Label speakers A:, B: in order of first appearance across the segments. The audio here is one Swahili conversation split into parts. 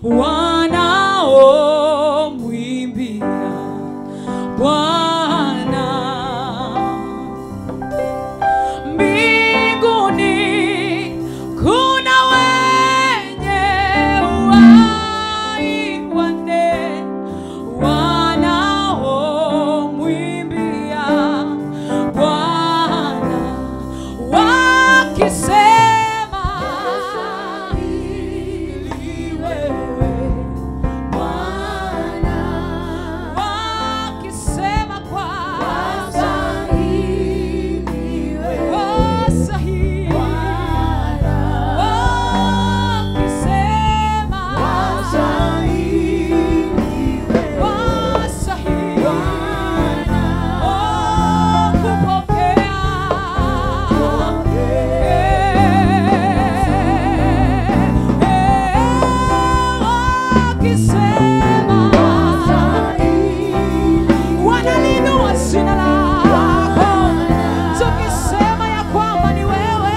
A: wanaomwimbia Bwana mbinguni kuna wenye uhai wanne wanaomwimbia Bwana wakisema ili wewe Bwana wakisema kwa wastahili wakisema wastahili Oh, kupokea wakisema wanalinua jina lako tukisema ya kwamba ni wewe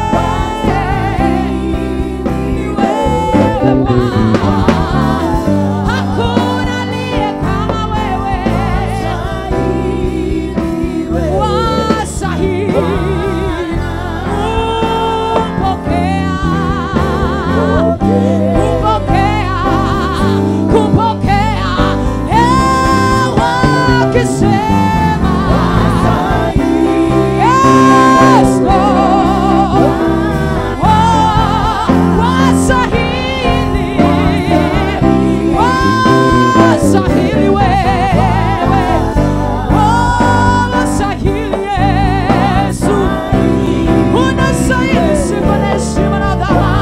A: ni wewe Bwana hakuna aliye kama wewe wasahili kupokea kupokea kupokea Eh, wakisema Yes, Lord. Oh, wasahili wasahili wewe Oh, wasahili Yesu unastahili sifa na heshima na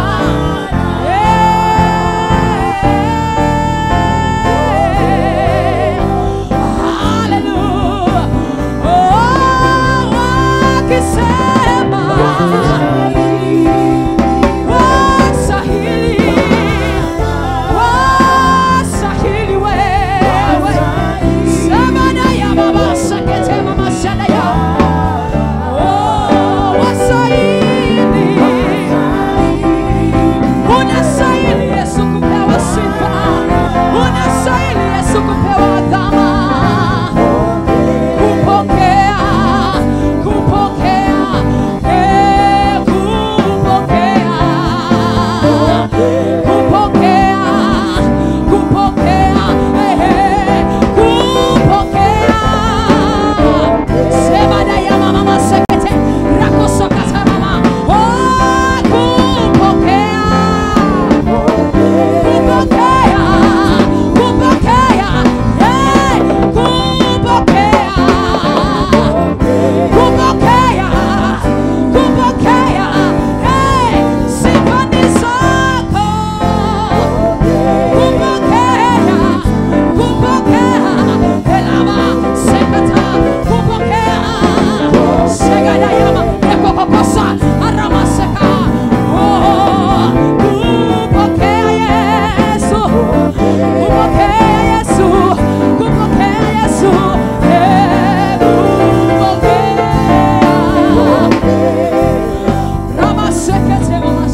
A: dhamani. Hallelujah. Oh, wakisema wasahili wasahili wewe Samana ya baba sakete mama sana ya Oh, wasahili unastahili Yesu kupewa sifa unastahili Yesu kupewa dhama kupokea kupokea eh, kupokea kupokea kupokea eh, kupokea sema na ya mama masekete rako sokata mama oh kupokea kupokea kupokea eh, kupokea kupokea kupokea eh, sifa ni zako kupokea kupokea elama sekata kupokea segada yama ekokokosa arama seka oh, kupokea Yesu kupokea Yesu kupokea Yesu eh, kupokea rama sekete mama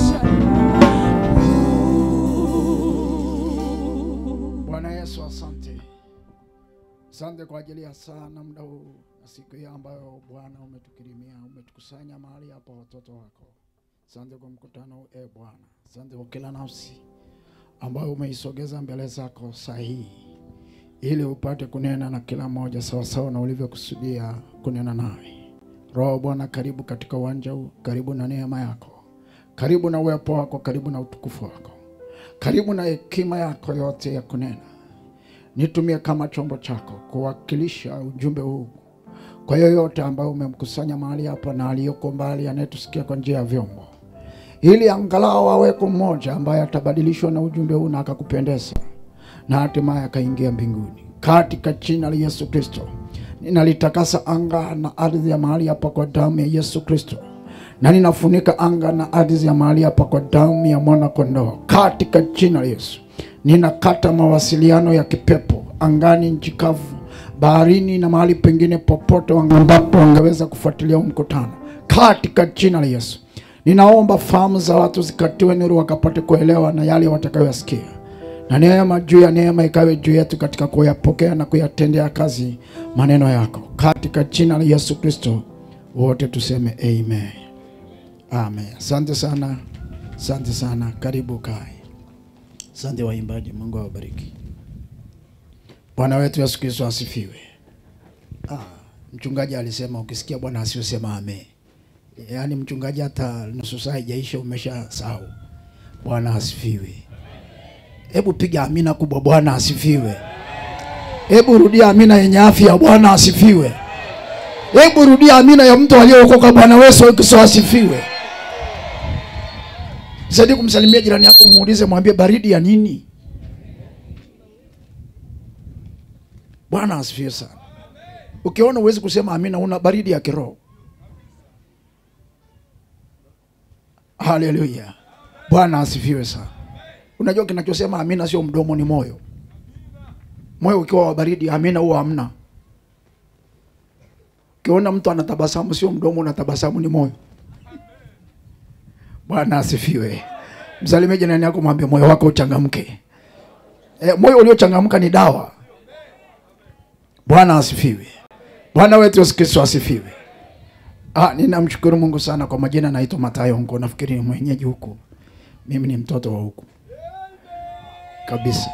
B: Bwana Yesu, asante, asante kwa ajili ya saa na muda huu na siku hii ambayo Bwana umetukirimia, umetukusanya mahali hapa watoto wako. Asante kwa mkutano huu e Bwana, asante kwa kila nafsi ambayo umeisogeza mbele zako sahihi, ili upate kunena na kila mmoja sawasawa na ulivyokusudia kunena naye. Roho Bwana, karibu katika uwanja huu, karibu na neema yako, karibu na uwepo wako, karibu na utukufu wako, karibu na hekima yako yote ya kunena nitumie kama chombo chako kuwakilisha ujumbe huu kwa yoyote ambayo umemkusanya mahali hapa na aliyoko mbali anayetusikia kwa njia ya vyombo, ili angalau aweko mmoja ambaye atabadilishwa na ujumbe huu na akakupendeza na hatimaye akaingia mbinguni, katika jina la Yesu Kristo. Ninalitakasa anga na ardhi ya mahali hapa kwa damu ya Yesu Kristo, na ninafunika anga na ardhi ya mahali hapa kwa damu ya mwana kondoo, katika jina la Yesu. Ninakata mawasiliano ya kipepo angani, nchi kavu, baharini na mahali pengine popote ambapo wangeweza kufuatilia huu mkutano, katika jina la Yesu. Ninaomba fahamu za watu zikatiwe nuru, wakapate kuelewa na yale watakayoyasikia na neema juu ya neema ikawe juu yetu katika kuyapokea na kuyatendea kazi maneno yako, katika jina la Yesu Kristo wote tuseme amen. Amen. Asante sana, asante sana. Karibu kai. Asante waimbaji, Mungu awabariki. Bwana wetu Yesu Kristo asifiwe. Ah, mchungaji alisema ukisikia Bwana asiosema amen. Yaani mchungaji hata nusu saa haijaisha umesha sahau. Bwana asifiwe. Hebu piga amina kubwa, Bwana asifiwe. Hebu rudia amina yenye afya, Bwana asifiwe. Hebu rudia amina ya mtu aliyeokoka, Bwana Yesu Kristo asifiwe. Zaidi kumsalimia jirani yako, muulize, mwambie baridi ya nini? Bwana asifiwe sana. Ukiona uwezi kusema amina, una baridi ya kiroho. Haleluya, Bwana asifiwe sana. Unajua kinachosema amina sio mdomo, ni moyo. Moyo ukiwa wa baridi, amina huwa hamna. Ukiona mtu anatabasamu, sio mdomo unatabasamu, ni moyo. Bwana asifiwe. Msalimie jirani yako, mwambie moyo wako uchangamke. E, moyo uliochangamka ni dawa. Bwana asifiwe. Bwana wetu Yesu Kristo asifiwe. Ah, ninamshukuru Mungu sana kwa majina, naitwa Matayo Ngo, nafikiri ni mwenyeji huku. Mimi ni mtoto wa huku kabisa.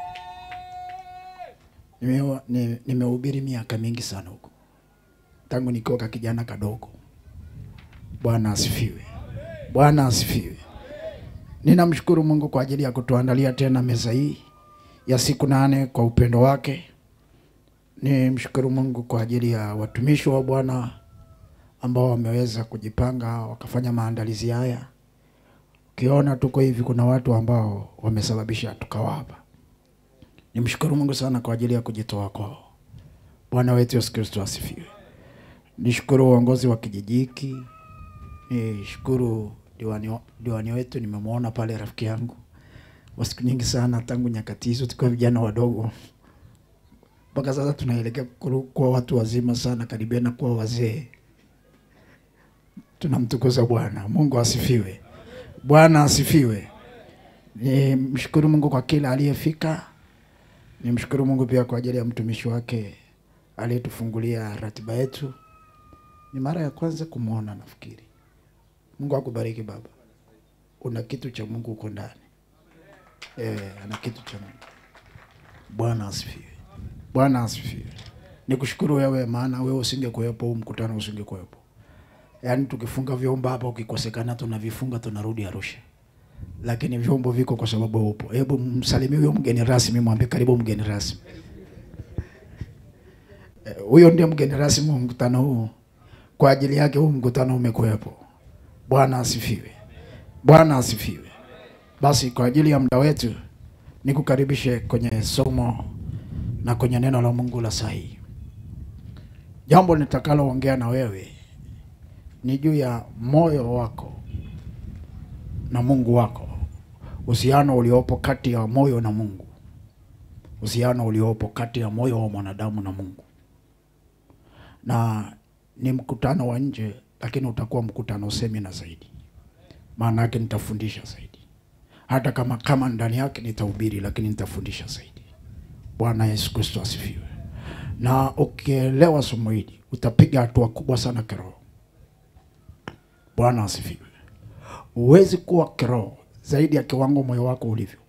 B: Nime- ni- Nimehubiri miaka mingi sana huku tangu nikiwa ka kijana kadogo. Bwana asifiwe. Bwana asifiwe. Ninamshukuru Mungu kwa ajili ya kutuandalia tena meza hii ya siku nane kwa upendo wake. Nimshukuru Mungu kwa ajili ya watumishi wa Bwana ambao wameweza kujipanga wakafanya maandalizi haya. Ukiona tuko hivi, kuna watu ambao wamesababisha tukawa hapa. Nimshukuru Mungu sana kwa ajili ya kujitoa kwao. Bwana wetu Yesu Kristo asifiwe. Nishukuru uongozi wa kijiji hiki, nishukuru diwani, wa- diwani wetu, nimemwona pale rafiki yangu wa siku nyingi sana, tangu nyakati hizo tukiwa vijana wadogo mpaka sasa tunaelekea kuru- kuwa watu wazima sana, karibiana kuwa wazee. Tunamtukuza Bwana. Mungu asifiwe. Bwana asifiwe. Nimshukuru Mungu kwa kila aliyefika. Nimshukuru Mungu pia kwa ajili ya mtumishi wake aliyetufungulia ratiba yetu. Ni mara ya kwanza kumwona nafikiri. Mungu akubariki baba. Una kitu cha Mungu uko ndani. Eh, ana kitu cha Mungu. Bwana asifiwe. Bwana asifiwe. Nikushukuru wewe, maana wewe usingekuwepo, huu mkutano usingekuwepo. Yaani tukifunga vyombo hapa, ukikosekana tunavifunga, tunarudi Arusha, lakini vyombo viko kwa sababu upo. Hebu msalimie huyo mgeni rasmi, mwambie karibu mgeni rasmi. Eh, Huyo ndiye mgeni rasmi wa mkutano huu. Kwa ajili yake huu mkutano umekuwepo. Bwana asifiwe. Bwana asifiwe. Basi kwa ajili ya muda wetu nikukaribishe kwenye somo na kwenye neno la Mungu la sahihi. Jambo nitakaloongea na wewe ni juu ya moyo wako na Mungu wako, uhusiano uliopo kati ya moyo na Mungu, uhusiano uliopo kati ya moyo wa mwanadamu na Mungu. Na ni mkutano wa nje, lakini utakuwa mkutano semina zaidi, maana yake nitafundisha zaidi, hata kama kama ndani yake nitahubiri, lakini nitafundisha zaidi. Bwana Yesu Kristo asifiwe. Na ukielewa somo hili utapiga hatua kubwa sana kiroho. Bwana asifiwe. Huwezi kuwa kiroho zaidi ya kiwango moyo wako ulivyo.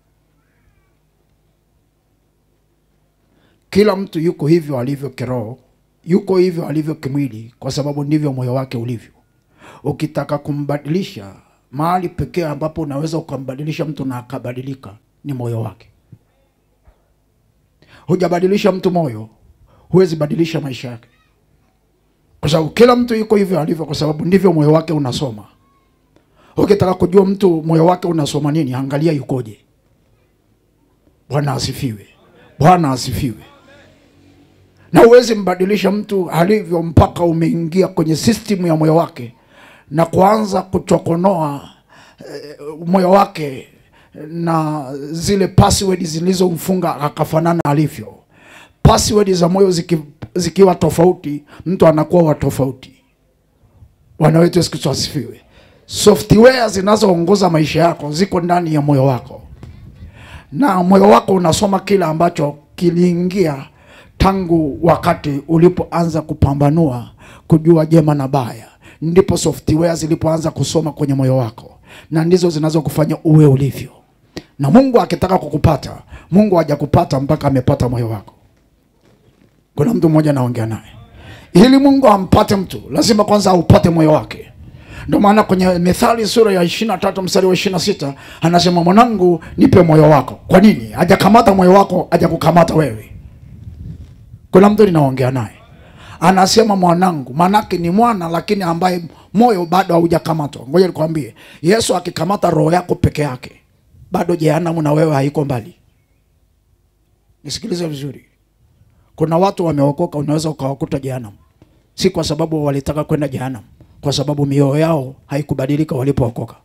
B: Kila mtu yuko hivyo alivyo kiroho, yuko hivyo alivyo kimwili, kwa sababu ndivyo moyo wake ulivyo. Ukitaka kumbadilisha, mahali pekee ambapo unaweza ukambadilisha mtu na akabadilika ni moyo wake. Hujabadilisha mtu moyo, huwezi badilisha maisha yake, kwa sababu kila mtu yuko hivyo alivyo, kwa sababu ndivyo moyo wake unasoma. Ukitaka kujua mtu moyo wake unasoma nini, angalia yukoje. Bwana asifiwe. Bwana asifiwe. Na huwezi mbadilisha mtu alivyo mpaka umeingia kwenye system ya moyo wake na kuanza kuchokonoa eh, moyo wake na zile password zilizomfunga akafanana alivyo. Password za moyo ziki, zikiwa tofauti, mtu anakuwa wa tofauti. Bwana wetu Yesu Kristo asifiwe. Software zinazoongoza maisha yako ziko ndani ya moyo wako, na moyo wako unasoma kile ambacho kiliingia tangu wakati ulipoanza kupambanua kujua jema na baya, ndipo software zilipoanza kusoma kwenye moyo wako, na ndizo zinazokufanya uwe ulivyo. Na Mungu akitaka kukupata, Mungu hajakupata mpaka amepata moyo wako. Kuna mtu mmoja naongea naye, ili Mungu ampate mtu lazima kwanza aupate moyo wake. Ndio maana kwenye Methali sura ya ishirini na tatu mstari wa ishirini na sita anasema mwanangu, nipe moyo wako. Kwa nini? Hajakamata moyo wako, hajakukamata wewe. Kuna mtu ninaongea naye anasema mwanangu, maanake ni mwana lakini ambaye moyo bado haujakamatwa. Ngoja nikwambie, Yesu akikamata roho yako peke yake, bado jehanamu na wewe haiko mbali. Nisikilize vizuri, kuna watu wameokoka, unaweza ukawakuta jehanamu, si kwa sababu walitaka kwenda jehanamu, kwa sababu mioyo yao haikubadilika walipookoka.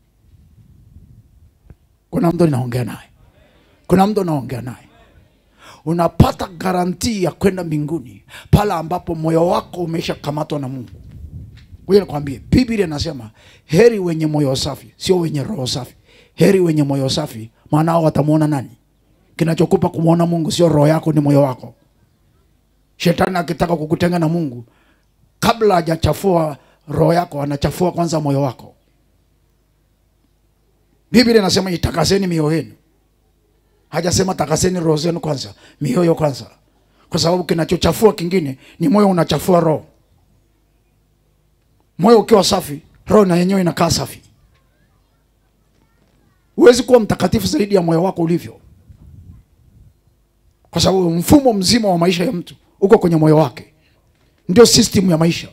B: Kuna mtu ninaongea naye, kuna mtu naongea naye unapata garantii ya kwenda mbinguni pale ambapo moyo wako umeshakamatwa na Mungu. Ngoja nikwambie, Biblia inasema heri wenye moyo safi, sio wenye roho safi. Heri wenye moyo safi, maana hao watamwona nani? Kinachokupa kumwona Mungu sio roho yako, ni moyo wako. Shetani akitaka kukutenga na Mungu, kabla hajachafua roho yako, anachafua kwanza moyo wako. Biblia inasema itakaseni mioyo yenu hajasema takaseni roho zenu kwanza, mioyo kwanza, kwa sababu kinachochafua kingine ni moyo, unachafua roho. Moyo ukiwa safi, roho na yenyewe inakaa safi. Huwezi kuwa mtakatifu zaidi ya moyo wako ulivyo, kwa sababu mfumo mzima wa maisha ya mtu uko kwenye moyo wake, ndio system ya maisha.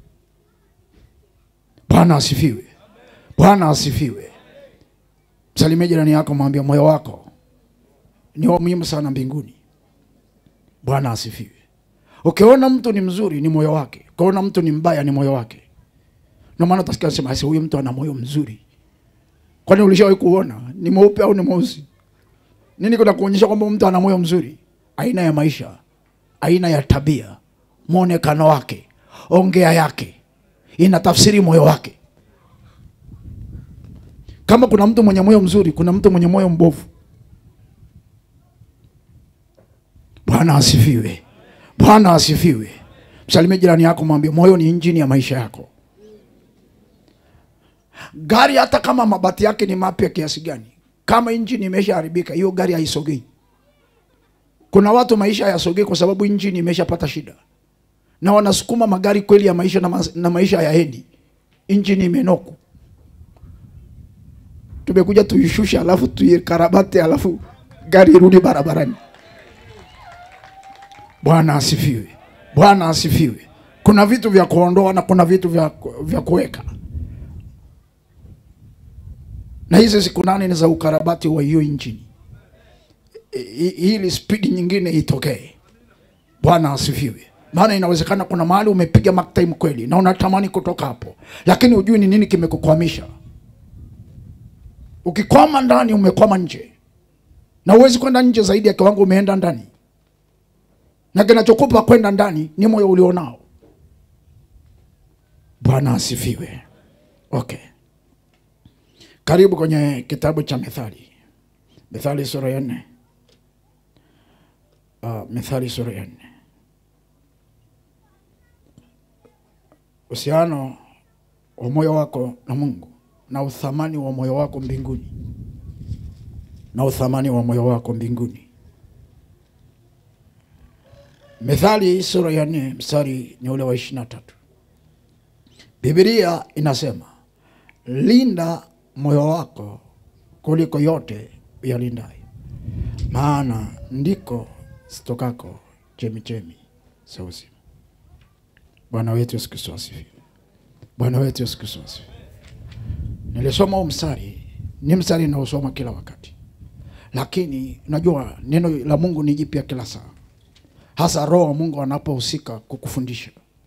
B: Bwana asifiwe, Bwana asifiwe. Msalimie jirani yako, mwambie moyo wako ni wa muhimu sana mbinguni. Bwana asifiwe. Ukiona mtu ni mzuri ni moyo wake, ukiona mtu ni mbaya ni moyo wake. Ndio maana utasikia sema ase, huyu mtu ana moyo mzuri. Kwani ulishawahi kuona ni mweupe au ni mweusi? Nini kuna kuonyesha kwamba mtu ana moyo mzuri? Aina ya maisha, aina ya tabia, mwonekano wake, ongea yake inatafsiri moyo wake. Kama kuna mtu mwenye moyo mzuri, kuna mtu mwenye moyo mbovu. Bwana asifiwe. Bwana asifiwe. Msalimie jirani yako, mwambie moyo ni injini ya maisha yako. Gari hata kama mabati yake ni mapya kiasi gani, kama injini imeshaharibika, hiyo gari haisogei. Kuna watu maisha hayasogei kwa sababu injini imeshapata shida, na wanasukuma magari kweli ya maisha na, ma na maisha hayaendi, injini imenoku. Tumekuja tuishushe, alafu tuikarabate, alafu gari irudi barabarani. Bwana asifiwe. Bwana asifiwe. Kuna vitu vya kuondoa na kuna vitu vya, vya kuweka, na hizi siku nane ni za ukarabati wa hiyo injini ili spidi nyingine itokee. Bwana asifiwe. Maana inawezekana kuna mahali umepiga mark time kweli na unatamani kutoka hapo, lakini hujui ni nini kimekukwamisha. Ukikwama ndani, umekwama nje, na huwezi kwenda nje zaidi ya kiwango umeenda ndani na kinachokupa kwenda ndani ni moyo ulionao. Bwana asifiwe. Okay, karibu kwenye kitabu cha Methali, Methali sura ya nne. Uh, Methali sura ya nne. Uhusiano wa moyo wako na Mungu na uthamani wa moyo wako mbinguni, na uthamani wa moyo wako mbinguni. Methali sura ya nne mstari ni ule wa ishirini na tatu. Biblia inasema linda moyo wako kuliko yote uyalindayo, maana ndiko zitokako chemichemi za uzima. Bwana wetu Yesu Kristo asifiwe. Bwana wetu Yesu Kristo asifiwe. Nilisoma huu mstari, ni mstari naosoma kila wakati, lakini najua neno la Mungu ni jipya kila saa hasa Roho wa Mungu anapohusika kukufundisha.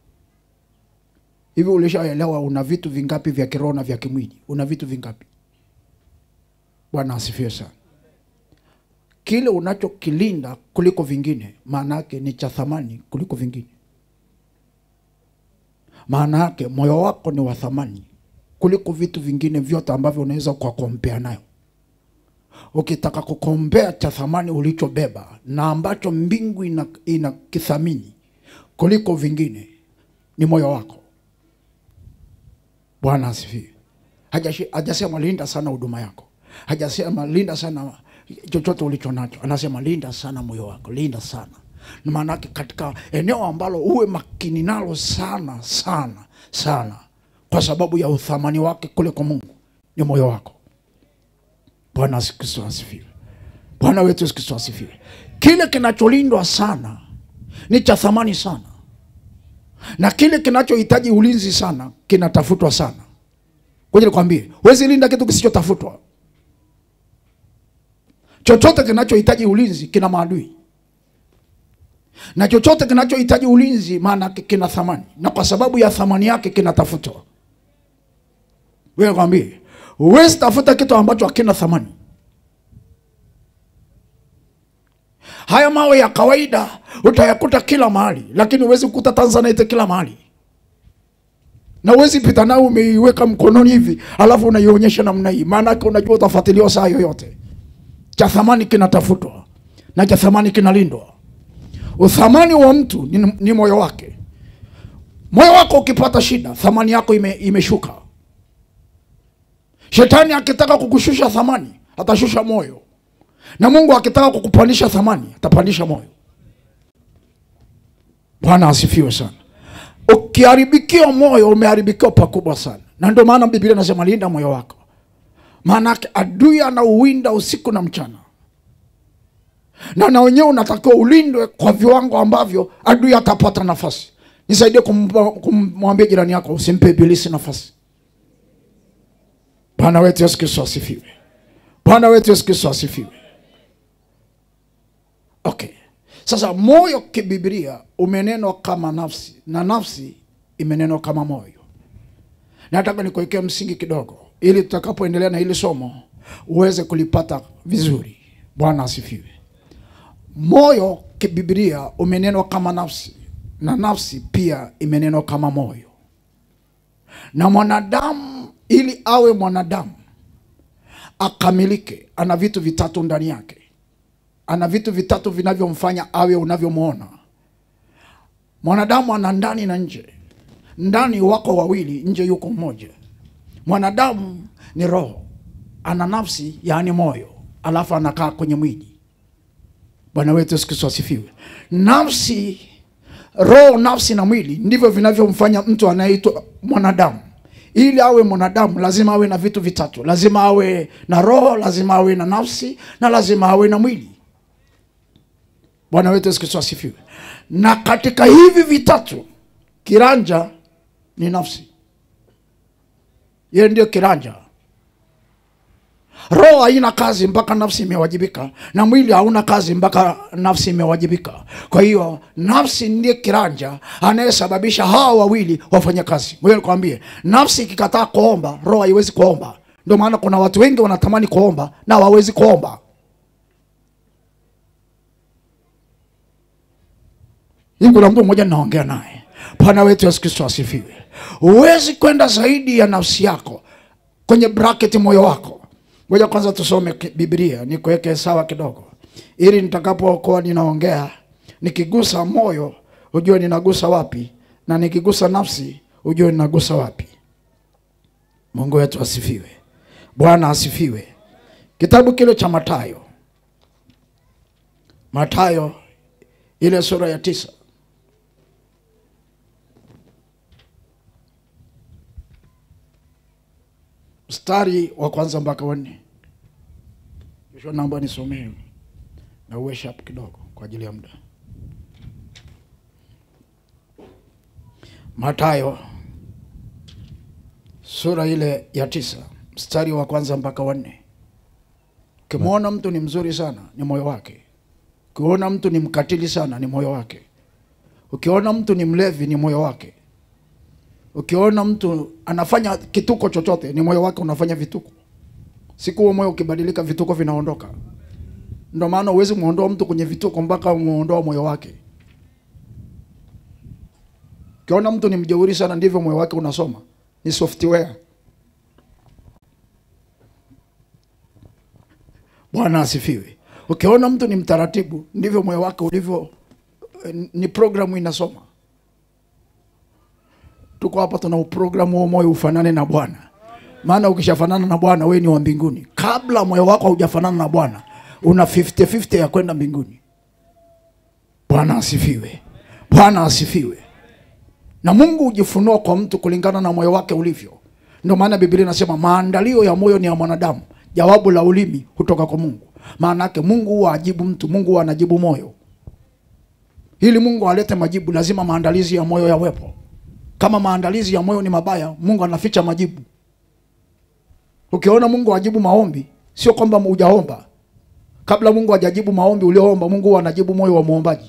B: Hivi ulishaelewa una vitu vingapi vya kiroho na vya kimwili? Una vitu vingapi? Bwana asifiwe sana. Kile unachokilinda kuliko vingine, maana yake ni cha thamani kuliko vingine. Maana yake moyo wako ni wa thamani kuliko vitu vingine vyote ambavyo unaweza ukakompea nayo. ukitaka kukombea cha thamani ulichobeba na ambacho mbingu ina, ina kithamini kuliko vingine ni moyo wako. Bwana asifiwe. Hajashi- Hajasema linda sana huduma yako, hajasema linda sana chochote ulicho nacho, anasema linda sana moyo wako, linda sana. Na maanake katika eneo ambalo uwe makini nalo sana sana sana, kwa sababu ya uthamani wake kule kwa Mungu ni moyo wako. Bwana Yesu Kristo asifiwe. Bwana wetu Yesu Kristo asifiwe. Kile kinacholindwa sana ni cha thamani sana, na kile kinachohitaji ulinzi sana kinatafutwa sana. Ngoja nikwambie, huwezi linda kitu kisichotafutwa. Chochote kinachohitaji ulinzi kina maadui, na chochote kinachohitaji ulinzi maana yake kina thamani, na kwa sababu ya thamani yake kinatafutwa. Wewe nikwambie, huwezi tafuta kitu ambacho hakina thamani. Haya mawe ya kawaida utayakuta kila mahali, lakini huwezi kukuta Tanzanite kila mahali, na huwezi pita nayo umeiweka mkononi hivi alafu unaionyesha namna hii, maana yake unajua utafuatiliwa saa yoyote. Cha thamani kinatafutwa na cha thamani kinalindwa. Uthamani wa mtu ni, ni moyo wake. Moyo wako ukipata shida, thamani yako ime, imeshuka. Shetani akitaka kukushusha thamani atashusha moyo, na Mungu akitaka kukupandisha thamani atapandisha moyo. Bwana asifiwe sana. Ukiharibikiwa moyo, umeharibikiwa pakubwa sana, na ndio maana Biblia inasema linda moyo wako, maanake adui anauwinda usiku na mchana, na na wenyewe unatakiwa ulindwe kwa viwango ambavyo adui atapata nafasi. Nisaidie kumpa- kumwambia jirani yako, usimpe ibilisi nafasi. Bwana wetu Yesu Kristo asifiwe. Bwana wetu Yesu Kristo asifiwe. Okay, sasa moyo kibiblia umenenwa kama nafsi na nafsi imenenwa kama moyo. Nataka nikuwekea msingi kidogo, ili tutakapoendelea na hili somo uweze kulipata vizuri. Bwana asifiwe. Moyo kibiblia umenenwa kama nafsi na nafsi pia imenenwa kama moyo, na mwanadamu ili awe mwanadamu akamilike, ana vitu vitatu ndani yake. Ana vitu vitatu vinavyomfanya awe unavyomwona. Mwanadamu ana ndani na nje. Ndani wako wawili, nje yuko mmoja. Mwanadamu ni roho, ana nafsi, yaani moyo, alafu anakaa kwenye mwili. Bwana wetu Yesu Kristo asifiwe. Nafsi, roho, nafsi na mwili ndivyo vinavyomfanya mtu anayeitwa mwanadamu. Ili awe mwanadamu lazima awe na vitu vitatu, lazima awe na roho, lazima awe na nafsi na lazima awe na mwili. Bwana wetu Yesu Kristo asifiwe. Na katika hivi vitatu, kiranja ni nafsi, yeye ndio kiranja. Roho haina kazi mpaka nafsi imewajibika, na mwili hauna kazi mpaka nafsi imewajibika. Kwa hiyo nafsi ndiye kiranja anayesababisha hawa wawili wafanye kazi. Ngoja nikwambie, nafsi ikikataa kuomba, roho haiwezi kuomba. Ndio maana kuna watu wengi wanatamani kuomba na hawawezi kuomba. Hii kuna mtu mmoja ninaongea naye. Bwana wetu Yesu Kristo asifiwe. Huwezi kwenda zaidi ya nafsi yako kwenye bracket moyo wako. Ngoja kwanza tusome ki- Biblia nikuweke sawa kidogo, ili nitakapokuwa ninaongea nikigusa moyo ujue ninagusa wapi, na nikigusa nafsi ujue ninagusa wapi. Mungu wetu asifiwe. Bwana asifiwe. Kitabu kile cha Mathayo, Mathayo ile sura ya tisa mstari wa kwanza mpaka wa nne. Joshua, naomba nisomee na uwe sharp kidogo kwa ajili ya muda. Mathayo sura ile ya tisa mstari wa kwanza mpaka wa nne. Ukimwona mtu ni mzuri sana, ni moyo wake. Ukiona mtu ni mkatili sana, ni moyo wake. Ukiona mtu ni mlevi, ni moyo wake. Ukiona mtu anafanya kituko chochote, ni moyo wake unafanya vituko. Siku huo moyo ukibadilika, vituko vinaondoka. Ndio maana huwezi muondoa mtu kwenye vituko mpaka umuondoa moyo wake. Ukiona mtu ni mjeuri sana, ndivyo moyo wake unasoma, ni software. Bwana asifiwe. Ukiona mtu ni mtaratibu, ndivyo moyo wake ulivyo. eh, Ni programu inasoma. Tuko hapa tuna uprogramu wa moyo ufanane na Bwana, maana ukishafanana na Bwana wewe ni wa mbinguni. Kabla moyo wako haujafanana na Bwana, una 50-50 ya kwenda mbinguni. Bwana asifiwe. Bwana asifiwe. Na Mungu hujifunua kwa mtu kulingana na moyo wake ulivyo. Ndio maana Biblia inasema maandalio ya moyo ni ya mwanadamu, jawabu la ulimi hutoka kwa Mungu. Maana yake Mungu huwa ajibu mtu, Mungu huwa anajibu moyo. Ili Mungu alete majibu, lazima maandalizi ya moyo yawepo. Kama maandalizi ya moyo ni mabaya, Mungu anaficha majibu. Ukiona Mungu ajibu maombi, sio kwamba hujaomba. Kabla Mungu hajajibu maombi ulioomba, Mungu huwa anajibu moyo wa muombaji.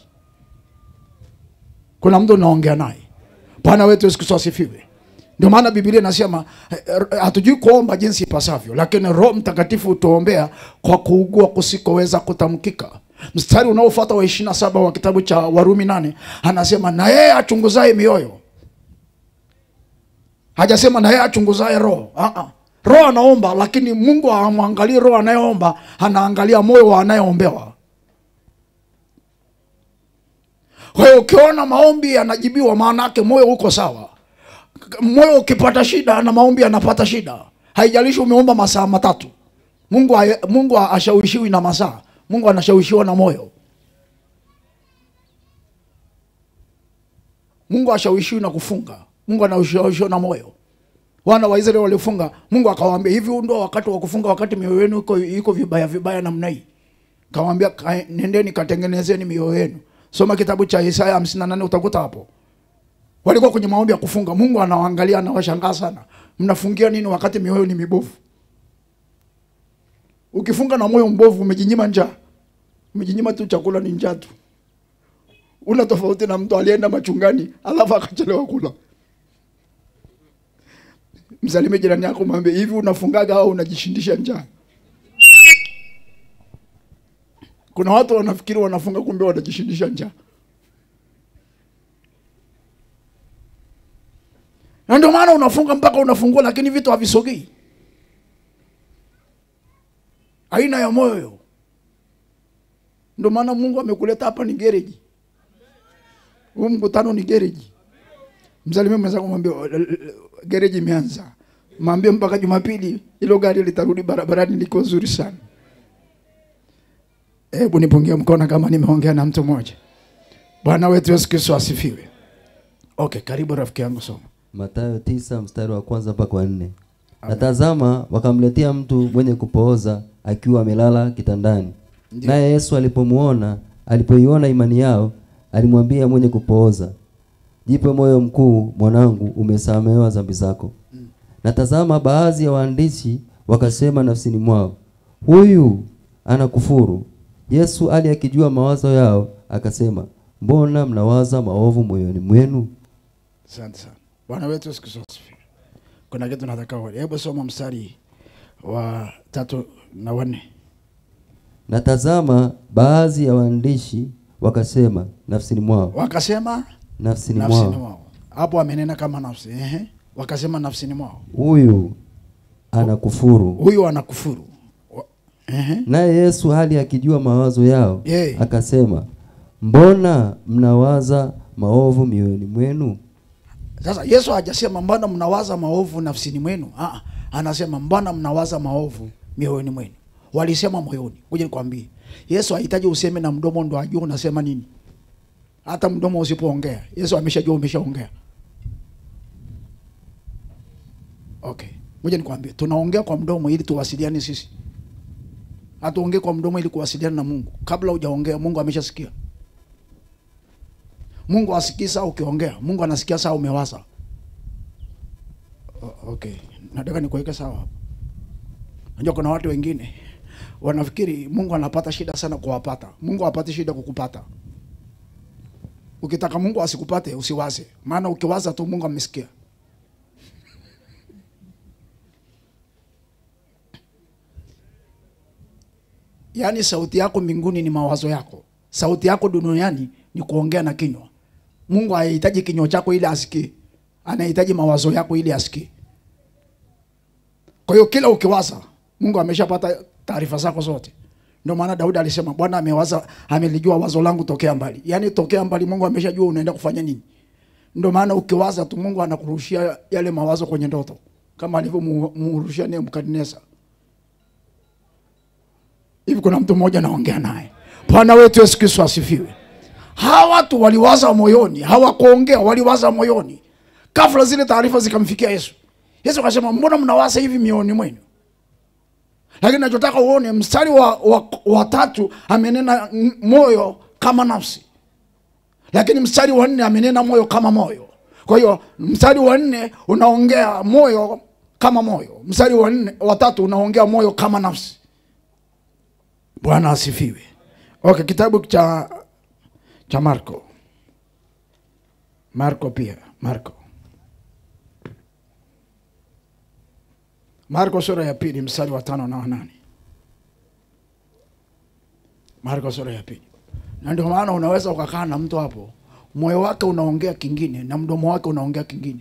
B: Kuna mtu unaongea naye. Bwana wetu Yesu Kristo asifiwe. Ndio maana Biblia inasema eh, eh, hatujui kuomba jinsi ipasavyo, lakini Roho Mtakatifu hutuombea kwa kuugua kusikoweza kutamkika. Mstari unaofuata wa 27 wa kitabu cha Warumi nane anasema na yeye achunguzaye mioyo. Hajasema na yeye achunguzaye roho. Ah ah. Roho anaomba, lakini Mungu hamwangalii roho anayeomba, anaangalia moyo wa anayeombewa. Kwa hiyo ukiona maombi yanajibiwa, maana yake moyo uko sawa. Moyo ukipata shida na maombi yanapata shida, haijalishi umeomba masaa matatu. Mungu haye- Mungu hashawishiwi na masaa, Mungu anashawishiwa na moyo. Mungu hashawishiwi na kufunga, Mungu anashawishiwa na moyo. Wana wa Israeli walifunga, Mungu akawaambia hivi, huu ndio wakati wa kufunga, wakati mioyo yenu iko iko vibaya vibaya namna hii. Kawaambia "Kae- nendeni katengenezeni mioyo yenu. Soma kitabu cha Isaya 58 utakuta hapo. Walikuwa kwenye maombi ya kufunga, Mungu anawaangalia anawashangaa sana. Mnafungia nini wakati mioyo ni mibovu? Ukifunga na moyo mbovu umejinyima njaa. Umejinyima tu chakula ni njaa tu. Una tofauti na mtu alienda machungani alafu akachelewa kula. Msalimie jirani yako mwambie hivi unafungaga au unajishindisha njaa? Kuna watu wanafikiri wanafunga kumbe wanajishindisha njaa. Na ndio maana unafunga mpaka unafungua, lakini vitu havisogei. Aina ya moyo. Ndio maana Mungu amekuleta hapa ni gereji. Huu mkutano ni gereji. Msalimie mwenzako mwambie gereji imeanza. Mwambie mpaka Jumapili hilo gari litarudi barabarani liko zuri sana. Hebu nipungie mkono kama nimeongea na mtu mmoja. Bwana wetu Yesu Kristo asifiwe. Okay, karibu rafiki yangu soma.
C: Mathayo tisa mstari wa kwanza mpaka wa nne. Na tazama, wakamletea mtu mwenye kupooza akiwa amelala kitandani.
B: Ndiyo.
C: Naye Yesu alipomuona, alipoiona imani yao, alimwambia mwenye kupooza, jipe moyo mkuu, mwanangu, umesamehewa dhambi zako. Na tazama, baadhi ya waandishi wakasema nafsini mwao, huyu anakufuru. Yesu ali akijua mawazo yao, akasema, mbona mnawaza maovu moyoni mwenu?
B: Asante sana. Bwana wetu Yesu Kristo asifiwe. Kuna kitu nataka uone. Hebu soma mstari wa tatu na wanne.
C: Na tazama, baadhi ya waandishi wakasema nafsini mwao,
B: Wakasema
C: nafsini
B: nafsini
C: mwao,
B: mwao. Hapo amenena kama nafsi. Ehe. Wakasema nafsini mwao.
C: huyu anakufuru.
B: Huyu anakufuru. Wa- Ehe.
C: Naye Yesu hali akijua mawazo yao,
B: Yeye.
C: akasema, mbona mnawaza maovu mioyoni mwenu?
B: Sasa Yesu hajasema mbona mnawaza maovu nafsini mwenu. Ah, anasema mbona mnawaza maovu mioyoni mwenu. Walisema moyoni. Ngoja nikwambie. Yesu hahitaji useme na mdomo ndo ajue unasema nini. Hata mdomo usipoongea, Yesu ameshajua umeshaongea. Okay. Ngoja nikwambie, tunaongea kwa mdomo ili tuwasiliane sisi. Hatuongee kwa mdomo ili kuwasiliana na Mungu. Kabla hujaongea, Mungu ameshasikia. Mungu asikii saa ukiongea, Mungu anasikia saa umewaza. O- Okay, nataka nikuweke sawa hapa. Unajua kuna watu wengine wanafikiri Mungu anapata shida sana kuwapata. Mungu hapati shida kukupata. Ukitaka Mungu asikupate usiwaze, maana ukiwaza tu Mungu amesikia. Yaani sauti yako mbinguni ni mawazo yako, sauti yako duniani ni kuongea na kinywa. Mungu hahitaji kinywa chako ili asikie, anahitaji mawazo yako ili asikie. Kwa hiyo kila ukiwaza, Mungu ameshapata taarifa zako zote. ndio maana daudi alisema bwana amewaza amelijua wazo langu tokea mbali yaani tokea mbali mungu ameshajua unaenda kufanya nini ndio maana ukiwaza tu mungu anakurushia yale mawazo kwenye ndoto kama alivyomurushia nebukadneza hivi kuna mtu mmoja naongea naye bwana wetu yesu kristo asifiwe hawa watu waliwaza moyoni hawakuongea waliwaza moyoni kafla zile taarifa zikamfikia yesu yesu akasema mbona mnawaza hivi mioyoni mwenu lakini nachotaka uone mstari wa, wa, wa tatu amenena n- moyo kama nafsi lakini mstari wa nne amenena moyo kama moyo kwa hiyo mstari wa nne unaongea moyo kama moyo mstari wa nne wa tatu unaongea moyo kama nafsi bwana asifiwe okay kitabu cha cha marko marko pia marko marko sura ya pili mstari wa tano na wanane marko sura ya pili na ndio maana unaweza ukakaa na mtu hapo moyo wake unaongea kingine na mdomo wake unaongea kingine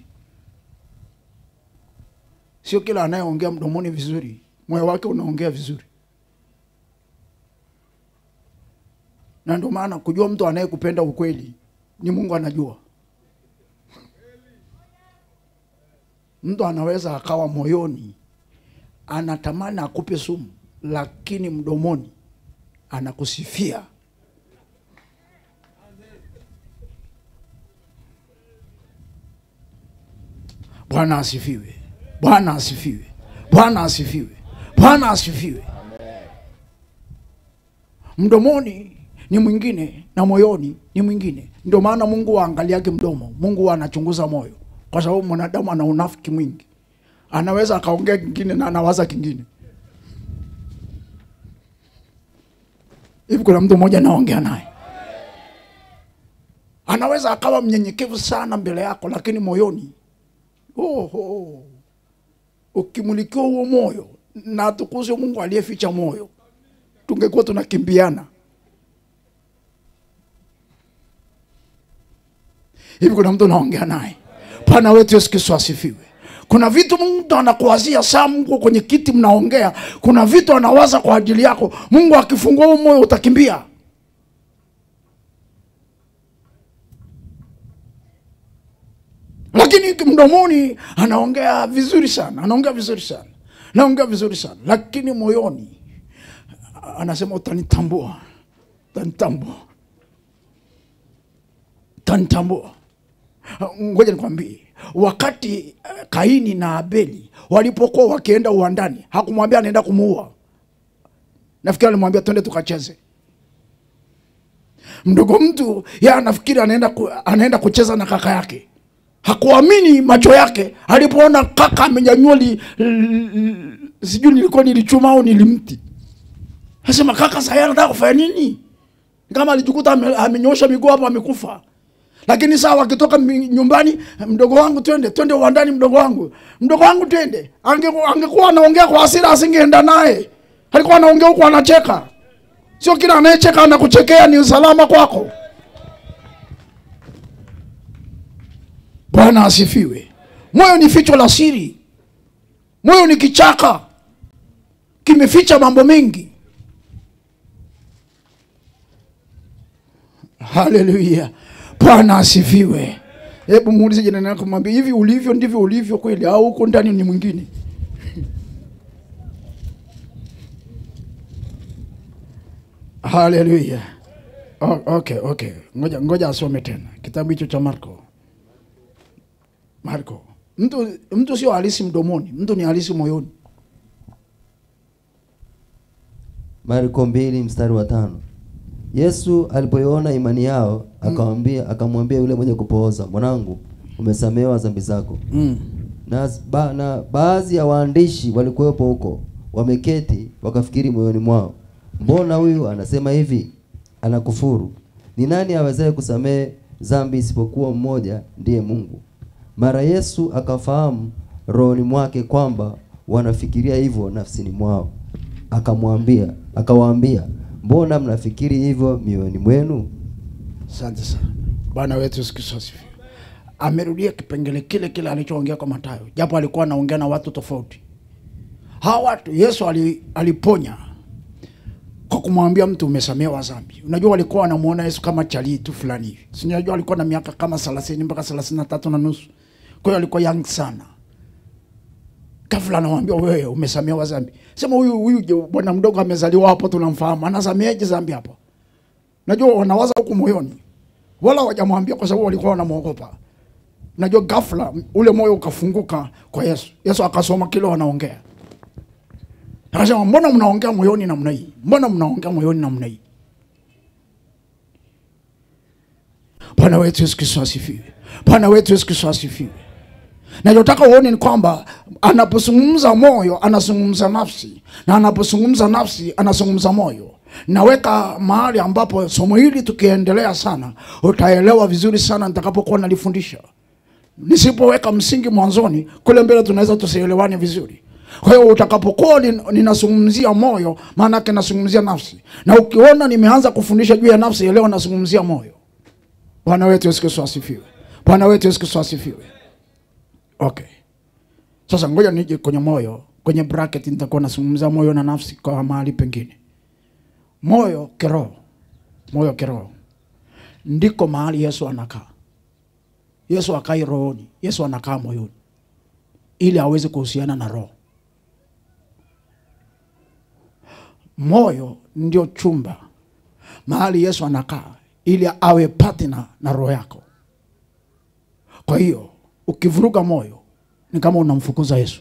B: sio kila anayeongea mdomoni vizuri moyo wake unaongea vizuri na ndio maana kujua mtu anayekupenda ukweli ni mungu anajua mtu anaweza akawa moyoni anatamani akupe sumu lakini mdomoni anakusifia bwana asifiwe bwana asifiwe bwana asifiwe bwana asifiwe mdomoni ni mwingine na moyoni ni mwingine ndio maana mungu aangaliake mdomo mungu anachunguza moyo kwa sababu mwanadamu ana unafiki mwingi anaweza akaongea kingine na anawaza kingine hivi kuna mtu mmoja anaongea naye anaweza akawa mnyenyekevu sana mbele yako lakini moyoni oho ukimulikiwa huo moyo na atukuzwe mungu aliyeficha moyo tungekuwa tunakimbiana hivi kuna mtu naongea naye bwana wetu yesu kristo asifiwe kuna vitu mtu anakuwazia saa mko kwenye kiti mnaongea kuna vitu anawaza kwa ajili yako mungu akifungua huu moyo utakimbia lakini mdomoni anaongea vizuri sana anaongea vizuri sana anaongea vizuri sana lakini moyoni anasema utanitambua utanitambua utanitambua ngoja nikwambie wakati eh, kaini na abeli walipokuwa wakienda uwandani hakumwambia anaenda kumuua nafikiri alimwambia twende tukacheze mdogo mtu ye anafikiri anaenda, ku, anaenda kucheza na kaka yake hakuamini macho yake alipoona kaka amenyanyua li, li, li, sijui nilikuwa nilichuma au nilimti asema kaka saya anataka kufanya nini kama alijikuta ame- amenyoosha miguu hapo amekufa lakini saa wakitoka mi- nyumbani mdogo wangu twende twende uwandani mdogo wangu mdogo wangu twende Ange- angekuwa anaongea kwa hasira asingeenda naye alikuwa anaongea huku anacheka sio kila anayecheka anakuchekea ni usalama kwako bwana asifiwe moyo ni ficho la siri moyo ni kichaka kimeficha mambo mengi haleluya bwana asifiwe hebu muulize jirani yako mwambie hivi ulivyo ndivyo ulivyo kweli au huko ndani ni mwingine haleluya O- okay okay ngoja ngoja asome tena kitabu hicho cha marko marko mtu mtu sio halisi mdomoni mtu ni halisi moyoni
C: Marko mbili mstari wa tano. Yesu alipoiona imani yao akamwambia akamwambia yule mwenye kupooza, mwanangu, umesamehewa dhambi zako.
B: mm.
C: Na, ba, na baadhi ya waandishi walikuwepo huko wameketi wakafikiri moyoni mwao, mbona huyu anasema hivi? Anakufuru. Ni nani awezaye kusamehe dhambi isipokuwa mmoja, ndiye Mungu? Mara Yesu akafahamu rohoni mwake kwamba wanafikiria hivyo nafsini mwao, akamwambia akawaambia, mbona mnafikiri hivyo mioyoni mwenu?
B: asante sana bwana wetu yesu kristo asifiwe amerudia kipengele kile kile alichoongea kwa matayo japo alikuwa anaongea na watu tofauti hawa watu yesu ali, aliponya kwa kumwambia mtu umesamehewa dhambi. Unajua walikuwa wanamuona Yesu kama chalii tu fulani hivi. Si unajua alikuwa na miaka kama 30 mpaka 33 na nusu. Kwa hiyo alikuwa young sana. Ghafla anamwambia wewe umesamehewa dhambi. Sema huyu huyu je, bwana mdogo amezaliwa hapo tunamfahamu. Anasameheje dhambi hapo? Najua wanawaza huku moyoni. Wala hawajamwambia kwa sababu walikuwa wanamwogopa. Najua ghafla ule moyo ukafunguka kwa Yesu. Yesu akasoma kile wanaongea. Akasema mbona mnaongea moyoni namna hii? Mbona mnaongea moyoni namna hii? Bwana wetu Yesu Kristo asifiwe. Bwana wetu Yesu Kristo asifiwe. Nachotaka uone ni kwamba anapozungumza moyo anazungumza nafsi, na anapozungumza nafsi anazungumza moyo. Naweka mahali ambapo somo hili tukiendelea sana, utaelewa vizuri sana nitakapokuwa nalifundisha. Nisipoweka msingi mwanzoni, kule mbele tunaweza tusielewane vizuri. Kwa hiyo utakapokuwa nin- ninazungumzia moyo, maana yake nazungumzia nafsi, na ukiona nimeanza kufundisha juu ya nafsi, elewa nazungumzia moyo. Bwana wetu Yesu Kristo asifiwe. Bwana wetu Yesu Kristo asifiwe. Okay. Sasa ngoja nije kwenye moyo, kwenye bracket nitakuwa nazungumza moyo na nafsi kwa mahali pengine. Moyo kiroho, moyo kiroho ndiko mahali Yesu anakaa. Yesu akai rohoni, Yesu anakaa moyoni ili aweze kuhusiana na roho. Moyo ndio chumba mahali Yesu anakaa ili awe partner na roho yako. Kwa hiyo ukivuruga moyo ni kama unamfukuza Yesu.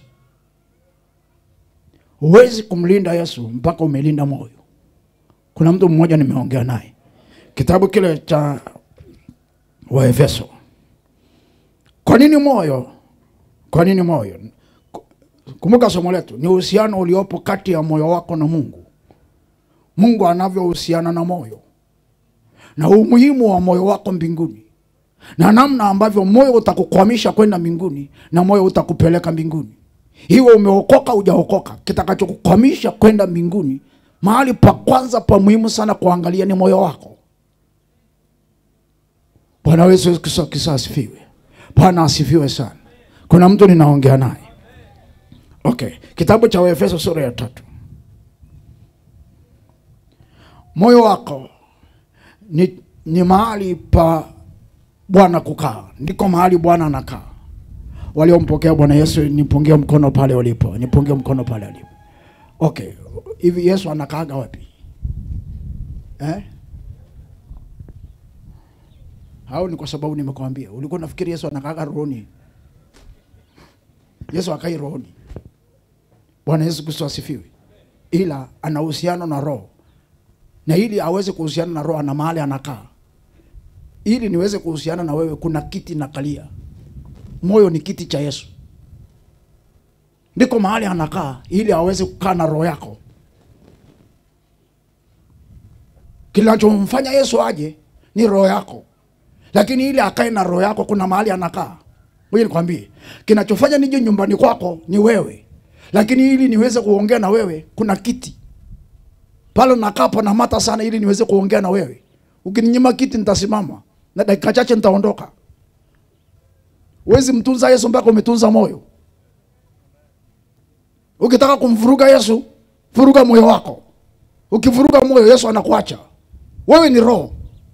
B: Huwezi kumlinda Yesu mpaka umelinda moyo. Kuna mtu mmoja nimeongea naye, kitabu kile cha Waefeso. Kwa nini moyo? Kwa nini moyo? Kumbuka somo letu ni uhusiano uliopo kati ya moyo wako na Mungu. Mungu anavyohusiana na moyo na umuhimu wa moyo wako mbinguni na namna ambavyo moyo utakukwamisha kwenda mbinguni na moyo utakupeleka mbinguni. Iwe umeokoka hujaokoka, kitakachokukwamisha kwenda mbinguni, mahali pa kwanza pa muhimu sana kuangalia ni moyo wako. Bwana Yesu Kristo Kristo asifiwe. Bwana asifiwe sana. Kuna mtu ninaongea naye. Okay, kitabu cha Waefeso sura ya tatu. Moyo wako ni, ni mahali pa Bwana kukaa, ndiko mahali Bwana anakaa. Waliompokea Bwana Yesu, nipungie mkono pale ulipo, nipungie mkono pale ulipo. Okay, hivi Yesu anakaaga wapi eh? Au ni kwa sababu nimekwambia? Ulikuwa nafikiri Yesu anakaaga rohoni? Yesu akai rohoni. Bwana Yesu Kristo asifiwe. Ila ana uhusiano na roho, na ili aweze kuhusiana na roho, ana mahali anakaa ili niweze kuhusiana na wewe, kuna kiti na kalia. Moyo ni kiti cha Yesu, ndiko mahali anakaa ili aweze kukaa na roho yako. Kinachomfanya Yesu aje ni roho yako, lakini ili akae na roho yako kuna mahali anakaa. Ngoja nikwambie, kinachofanya nije nyumbani kwako ni wewe, lakini ili niweze kuongea na wewe kuna kiti pale nakaa panamata sana, ili niweze kuongea na wewe. Ukininyima kiti nitasimama na dakika chache nitaondoka. Huwezi mtunza Yesu mpaka umetunza moyo. Ukitaka kumvuruga Yesu, vuruga moyo wako. Ukivuruga moyo, Yesu anakuacha. Wewe ni roho.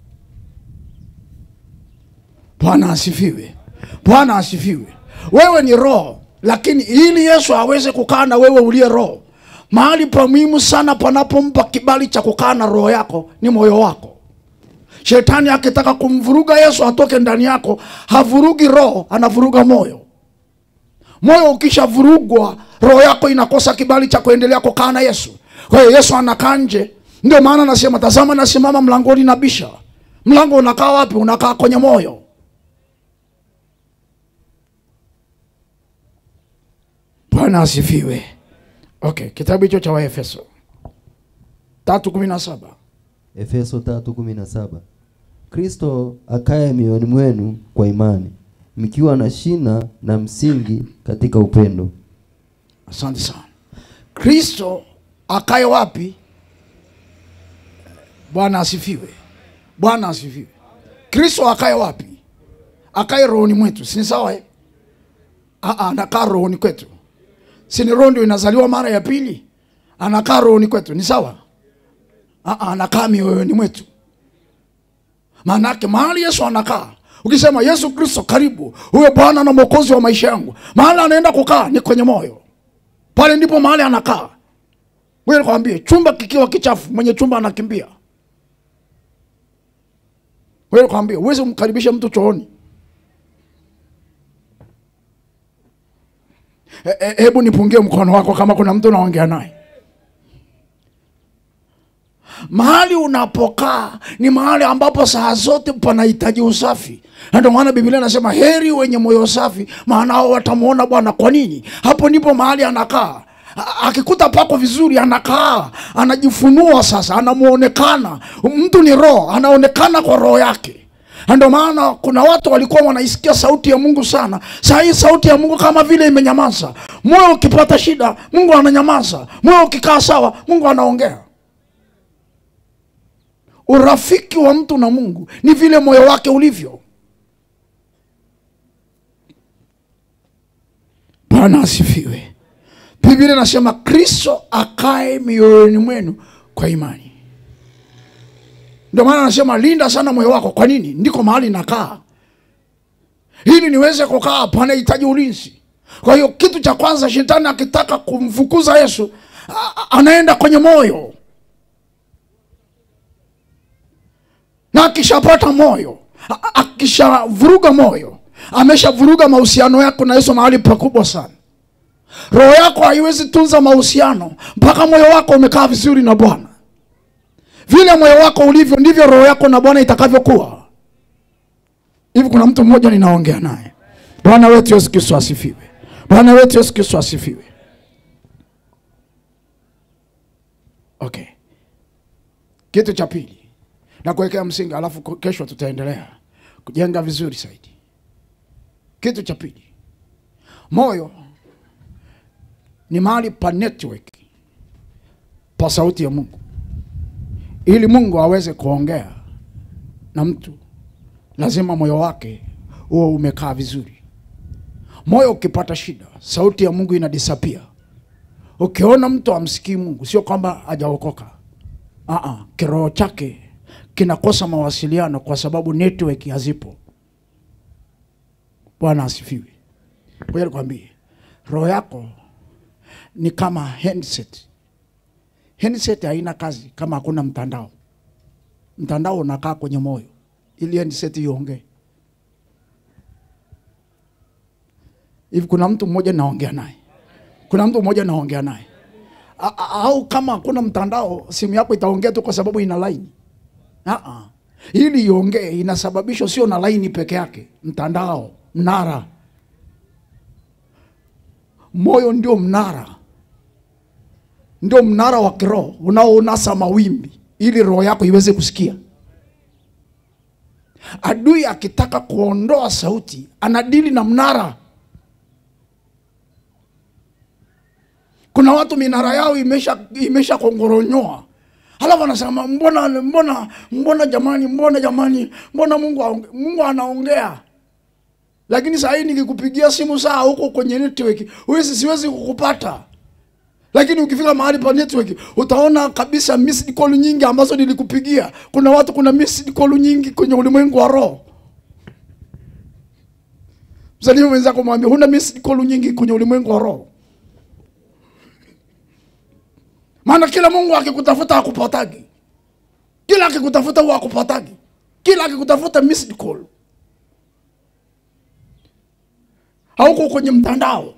B: Bwana asifiwe. Bwana asifiwe. Wewe ni roho, lakini ili Yesu aweze kukaa na wewe uliye roho, mahali pa muhimu sana panapompa kibali cha kukaa na roho yako ni moyo wako. Shetani akitaka kumvuruga Yesu atoke ndani yako, havurugi roho, anavuruga moyo. Moyo ukishavurugwa, roho yako inakosa kibali cha kuendelea kukaa na Yesu. Kwa hiyo Yesu anakaa nje. Ndio maana nasema, tazama, nasimama mlangoni nabisha. Mlango unakaa wapi? Unakaa kwenye moyo. Bwana asifiwe. Okay, kitabu hicho cha Waefeso tatu kumi na saba.
C: Efeso 3:17 Kristo akaye mioyoni mwenu kwa imani mkiwa na shina na msingi katika upendo.
B: Asante sana. Kristo akae wapi? Bwana asifiwe. Bwana asifiwe. Kristo akae wapi? Akae rohoni mwetu, si ni sawa eh? Ah, ah, anakaa rohoni kwetu, si ni roho ndio inazaliwa mara ya pili? Anakaa rohoni kwetu, ni sawa Ah, ah, anakaa mioyoni mwetu maanake mahali yesu anakaa ukisema yesu kristo karibu huyo bwana na mwokozi wa maisha yangu mahali anaenda kukaa ni kwenye moyo pale ndipo mahali anakaa ngoja nikwambie chumba kikiwa kichafu mwenye chumba anakimbia ngoja nikwambie huwezi kumkaribisha mtu chooni E- e- hebu nipungie mkono wako kama kuna mtu unaongea naye mahali unapokaa ni mahali ambapo saa zote panahitaji usafi na ndio maana biblia inasema heri wenye moyo safi maana hao watamwona bwana kwa nini hapo ndipo mahali anakaa A- akikuta pako vizuri anakaa anajifunua sasa anamuonekana mtu ni roho anaonekana kwa roho yake na ndio maana kuna watu walikuwa wanaisikia sauti ya mungu sana saa hii sauti ya mungu kama vile imenyamaza moyo ukipata shida mungu ananyamaza moyo ukikaa sawa mungu anaongea urafiki wa mtu na mungu ni vile moyo wake ulivyo bwana asifiwe biblia inasema kristo akae mioyoni mwenu kwa imani ndio maana anasema linda sana moyo wako kwa nini ndiko mahali nakaa ili niweze kukaa panahitaji ulinzi kwa hiyo kitu cha kwanza shetani akitaka kumfukuza yesu a- a- anaenda kwenye moyo na akishapata moyo a- a- akishavuruga moyo ameshavuruga mahusiano yako na yesu mahali pakubwa sana roho yako haiwezi tunza mahusiano mpaka moyo wako umekaa vizuri na bwana vile moyo wako ulivyo ndivyo roho yako na bwana itakavyokuwa hivi kuna mtu mmoja ninaongea naye bwana wetu yesu kristo asifiwe bwana wetu yesu kristo asifiwe okay kitu cha pili na kuwekea msingi alafu ko- kesho tutaendelea kujenga vizuri zaidi kitu cha pili moyo ni mahali pa network pa sauti ya mungu ili mungu aweze kuongea na mtu lazima moyo wake huo umekaa vizuri moyo ukipata shida sauti ya mungu inadisapia ukiona mtu amsikii mungu sio kwamba hajaokoka Aa, kiroho chake kinakosa mawasiliano kwa sababu network hazipo bwana asifiwe ngoja nikwambie roho yako ni kama handset handset haina kazi kama hakuna mtandao mtandao unakaa kwenye moyo ili handset iongee hivi kuna mtu mmoja naongea naye kuna mtu mmoja naongea naye A- a- au kama hakuna mtandao simu yako itaongea tu kwa sababu ina laini Aa. ili iongee inasababishwa sio na laini peke yake mtandao mnara moyo ndio mnara ndio mnara wa kiroho unaounasa mawimbi ili roho yako iweze kusikia adui akitaka kuondoa sauti anadili na mnara kuna watu minara yao imesha imesha kongoronyoa halafu anasema mbona mbona mbona jamani mbona jamani mbona mungu aonge, mungu anaongea lakini saa hii nikikupigia simu saa huko kwenye network huwezi siwezi kukupata lakini ukifika mahali pa network utaona kabisa missed call nyingi ambazo nilikupigia kuna watu kuna missed call nyingi kwenye ulimwengu wa roho msalimie mwenzako mwambie huna missed call nyingi kwenye ulimwengu wa roho maana kila mungu akikutafuta akupatagi kila akikutafuta huwa akupatagi kila akikutafuta missed call hauko kwenye mtandao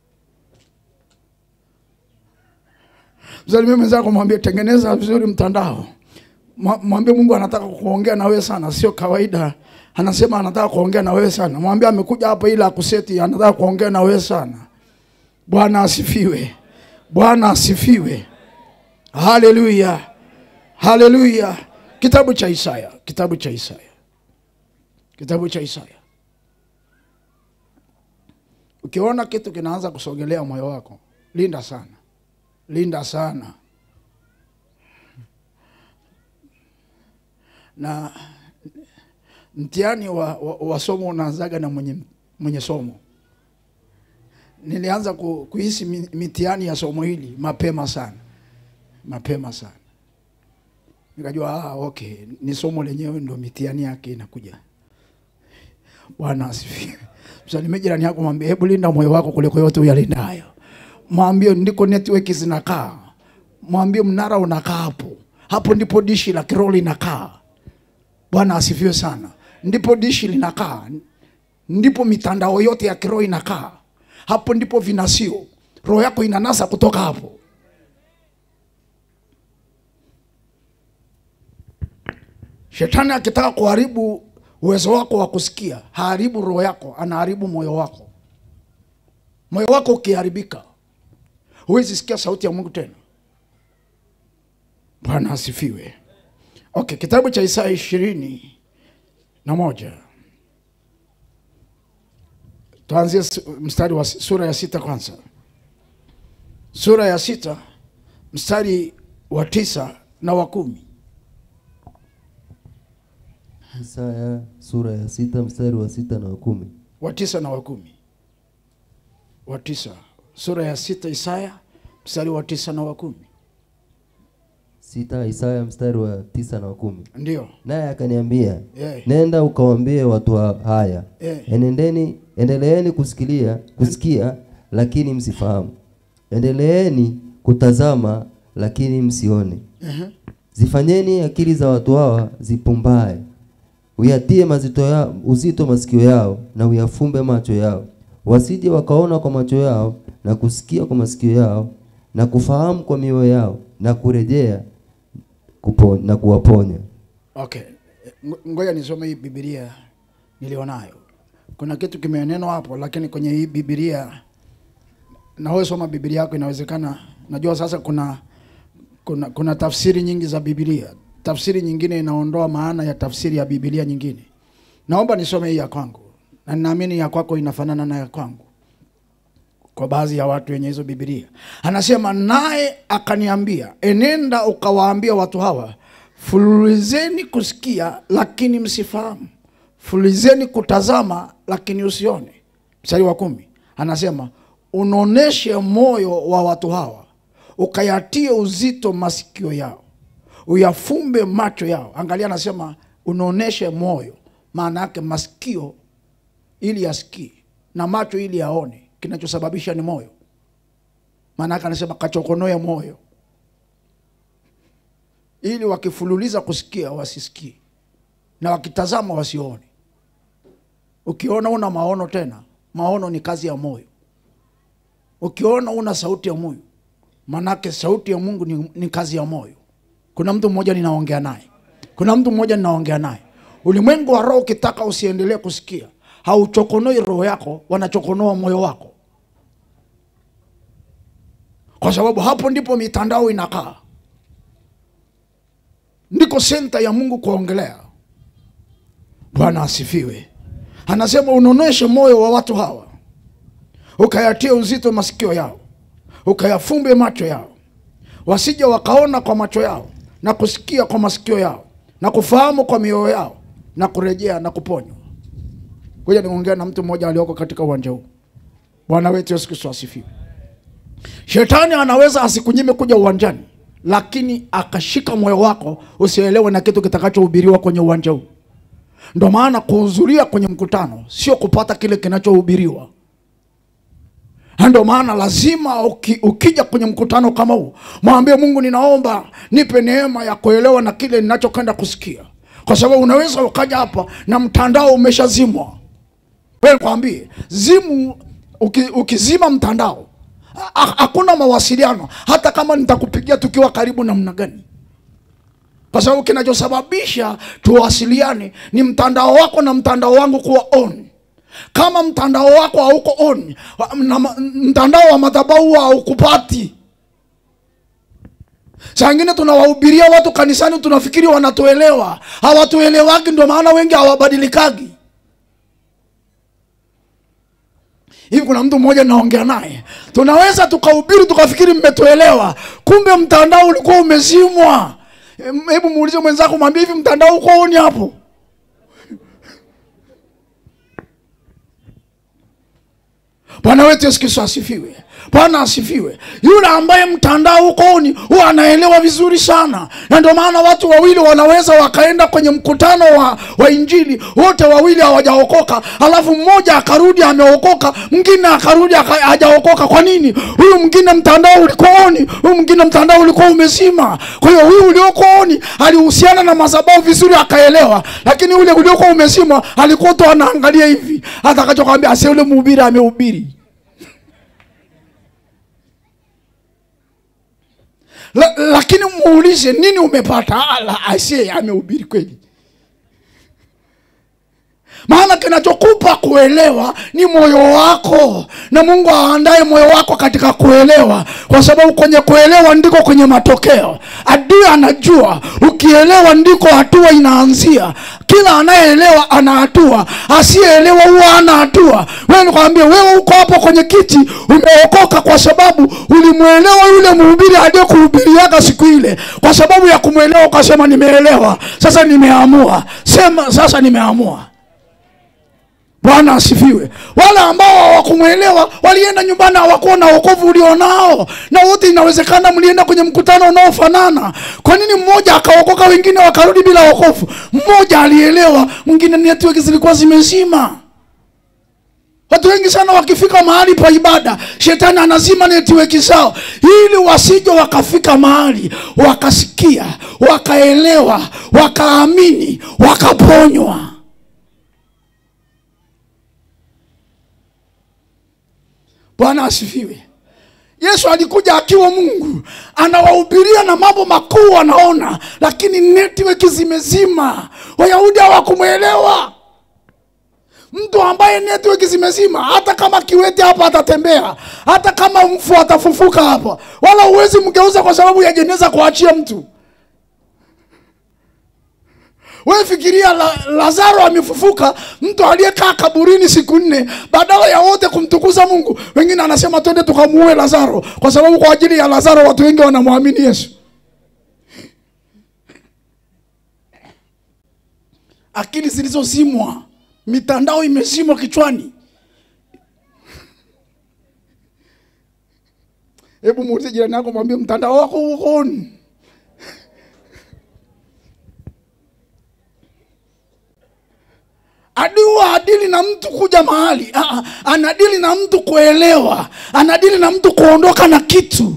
B: msalimie mwenzako mwambie tengeneza vizuri mtandao Mwa- mwambie mungu anataka kuongea na wewe sana sio kawaida anasema anataka kuongea na wewe sana mwambie amekuja hapa ili akuseti anataka kuongea na wewe sana bwana asifiwe bwana asifiwe haleluya haleluya kitabu cha isaya kitabu cha isaya kitabu cha isaya ukiona kitu kinaanza kusogelea moyo wako linda sana linda sana na mtihani wa, wa, wa somo unaanzaga na mwenye, mwenye somo nilianza ku, kuhisi mi- mitihani ya somo hili mapema sana mapema sana nikajua ah, okay ni somo lenyewe ndo mitihani yake inakuja bwana asifiwe msalimie jirani yako mwambie hebu linda moyo wako kuliko yote uyalindayo mwambie ndiko network zinakaa mwambie mnara unakaa hapo hapo ndipo dishi la kiroho linakaa bwana asifiwe sana ndipo dishi linakaa ndipo mitandao yote ya kiroho inakaa hapo ndipo vinasio roho yako inanasa kutoka hapo shetani akitaka kuharibu uwezo wako wa kusikia haribu roho yako anaharibu moyo wako moyo wako ukiharibika huwezi sikia sauti ya mungu tena bwana asifiwe okay kitabu cha isaya ishirini na moja tuanzie su- mstari wa sura ya sita kwanza sura ya sita mstari wa tisa na wa kumi
C: Isaya sura ya sita mstari wa sita na wa kumi.
B: wa tisa na wa kumi wa tisa sura ya sita Isaya mstari wa tisa na wa kumi
C: Sita Isaya mstari wa tisa na wa kumi.
B: ndio
C: Naye akaniambia,
B: Eh.
C: nenda ukawaambie watu wa- haya,
B: Eh.
C: enendeni, endeleeni kusikilia, kusikia lakini msifahamu, endeleeni kutazama lakini msione.
B: Ehe.
C: Zifanyeni akili za watu hawa zipumbae, uyatie mazito ya, uzito masikio yao na uyafumbe macho yao, wasije wakaona kwa macho yao na kusikia kwa masikio yao na kufahamu kwa mioyo yao na kurejea kupo, na kuwaponya.
B: okay Ngo- ngoja nisome hii bibilia nilionayo kuna kitu kimenenwa hapo lakini kwenye hii bibilia nawe soma bibilia yako inawezekana najua sasa kuna kuna kuna tafsiri nyingi za bibilia tafsiri nyingine inaondoa maana ya tafsiri ya bibilia nyingine naomba nisome hii ya kwangu na ninaamini ya kwako inafanana na ya kwangu kwa baadhi ya watu wenye hizo bibilia anasema naye akaniambia enenda ukawaambia watu hawa fululizeni kusikia lakini msifahamu fululizeni kutazama lakini usione mstari wa kumi anasema unaoneshe moyo wa watu hawa ukayatie uzito masikio yao uyafumbe macho yao angalia anasema unaoneshe moyo maana yake masikio ili yasikie na macho ili yaone kinachosababisha ni moyo maana yake anasema kachokonoe moyo ili wakifululiza kusikia wasisikie na wakitazama wasione ukiona una maono tena maono ni kazi ya moyo ukiona una sauti ya moyo manake sauti ya mungu ni, ni kazi ya moyo kuna mtu mmoja ninaongea naye kuna mtu mmoja ninaongea naye ulimwengu wa roho ukitaka usiendelee kusikia hauchokonoi roho yako wanachokonoa moyo wako kwa sababu hapo ndipo mitandao inakaa ndiko senta ya mungu kuongelea bwana asifiwe anasema unoneshe moyo wa watu hawa ukayatie uzito masikio yao ukayafumbe macho yao wasije wakaona kwa macho yao na kusikia kwa masikio yao na kufahamu kwa mioyo yao na kurejea na kuponywa kuja niongea na mtu mmoja alioko katika uwanja huu bwana wetu yesu kristo asifiwe shetani anaweza asikunyime kuja uwanjani lakini akashika moyo wako usielewe na kitu kitakachohubiriwa kwenye uwanja huu ndo maana kuhudhuria kwenye mkutano sio kupata kile kinachohubiriwa Na ndo maana lazima uki, ukija kwenye mkutano kama huu mwambie mungu ninaomba nipe neema ya kuelewa na kile ninachokwenda kusikia kwa sababu unaweza ukaja hapa na mtandao umeshazimwa wewe kwambie zimu uki, ukizima mtandao ha- ha- hakuna mawasiliano hata kama nitakupigia tukiwa karibu namna gani kwa sababu kinachosababisha tuwasiliane ni mtandao wako na mtandao wangu kuwa on kama mtandao wako hauko on na ma- mtandao wa madhabahu haukupati saa ingine tunawahubiria watu kanisani tunafikiri wanatuelewa hawatuelewagi ndio maana wengi hawabadilikagi hivi kuna mtu mmoja naongea naye tunaweza tukahubiri tukafikiri mmetuelewa kumbe mtandao ulikuwa umezimwa Em, hebu muulize mwenzako mwambie hivi mtandao uko oni hapo bwana wetu yesu kristo asifiwe bwana asifiwe yule ambaye mtandao uko oni huwa anaelewa vizuri sana na ndio maana watu wawili wanaweza wakaenda kwenye mkutano wa, wa injili wote wawili hawajaokoka alafu mmoja akarudi ameokoka mwingine akarudi aka- hajaokoka kwa nini huyu mwingine mtandao ulikuwa oni huyu mwingine mtandao ulikuwa umezima kwa hiyo huyu ulioko oni alihusiana na madhabahu vizuri akaelewa lakini ule uliokuwa umezima alikuwa tu anaangalia hivi atakachokwambia ase ule mhubiri amehubiri La, lakini muulize nini umepata ala ase amehubiri kweli maana kinachokupa kuelewa ni moyo wako na mungu aandaye moyo wako katika kuelewa kwa sababu kwenye kuelewa ndiko kwenye matokeo adui anajua ukielewa ndiko hatua inaanzia kila anayeelewa ana hatua asiyeelewa huwa ana hatua wewe nikwambia wewe uko hapo kwenye kiti umeokoka kwa sababu ulimwelewa yule mhubiri aliyekuhubiriaga siku ile kwa sababu ya kumwelewa ukasema nimeelewa sasa nimeamua sema sasa nimeamua bwana asifiwe wale ambao hawakumwelewa walienda nyumbani hawakuwa na wokovu ulionao na wote inawezekana mlienda kwenye mkutano unaofanana kwa nini mmoja akaokoka wengine wakarudi bila wokovu mmoja alielewa mwingine network zilikuwa zimezima watu wengi sana wakifika mahali pa ibada shetani anazima netiweki zao ili wasije wakafika mahali wakasikia wakaelewa wakaamini wakaponywa bwana asifiwe yesu alikuja akiwa mungu anawahubiria na mambo makuu anaona lakini network zimezima wayahudi hawakumwelewa mtu ambaye network zimezima hata kama kiwete hapa atatembea hata kama mfu atafufuka hapa wala huwezi mgeuza kwa sababu ya jeneza kuachia mtu we fikiria la, lazaro amefufuka mtu aliyekaa kaburini siku nne badala ya wote kumtukuza mungu wengine anasema twende tukamuue lazaro kwa sababu kwa ajili ya lazaro watu wengi wanamwamini yesu akili zilizozimwa mitandao imezimwa kichwani hebu muulize jirani yako mwambie mtandao wako uko on adui huwa adili na mtu kuja mahali Ah, ah, anadili na mtu kuelewa anadili na mtu kuondoka na kitu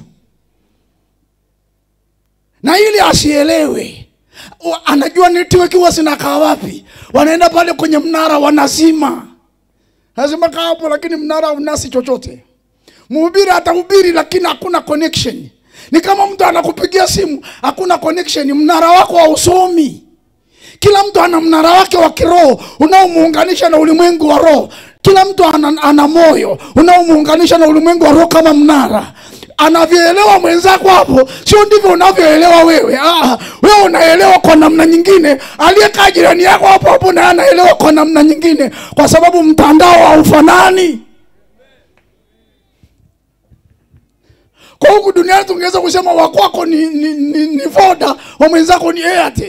B: na ili asielewe wa- anajua network huwa zinakaa wapi wanaenda pale kwenye mnara wanazima lazima kaa hapo lakini mnara unasi chochote mhubiri atahubiri lakini hakuna connection ni kama mtu anakupigia simu hakuna connection mnara wako hausomi kila mtu ana mnara wake wa kiroho unaomuunganisha na ulimwengu wa roho kila mtu ana, ana moyo unaomuunganisha na ulimwengu wa roho kama mnara anavyoelewa mwenzako hapo sio ndivyo unavyoelewa wewe ah, wewe unaelewa kwa namna nyingine aliyekaa jirani yako hapo hapo naye anaelewa kwa namna nyingine kwa sababu mtandao haufanani kwa huku duniani tungeweza kusema wakwako ni, ni, ni, ni voda wa mwenzako ni airtel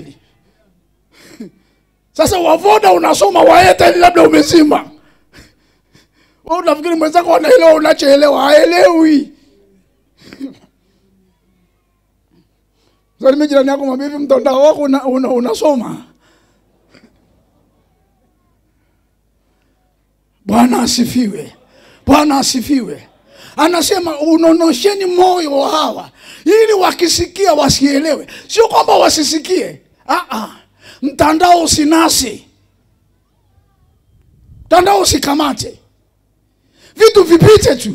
B: sasa wavoda unasoma wa airtel labda umezima wewe unafikiri mwenzako anaelewa unachoelewa haelewi salimi jirani yako mwambie hivi mtandao wako una, una, unasoma bwana asifiwe bwana asifiwe anasema unonosheni moyo wa hawa ili wakisikia wasielewe sio kwamba wasisikie Aa, mtandao usinasi mtandao usikamate vitu vipite tu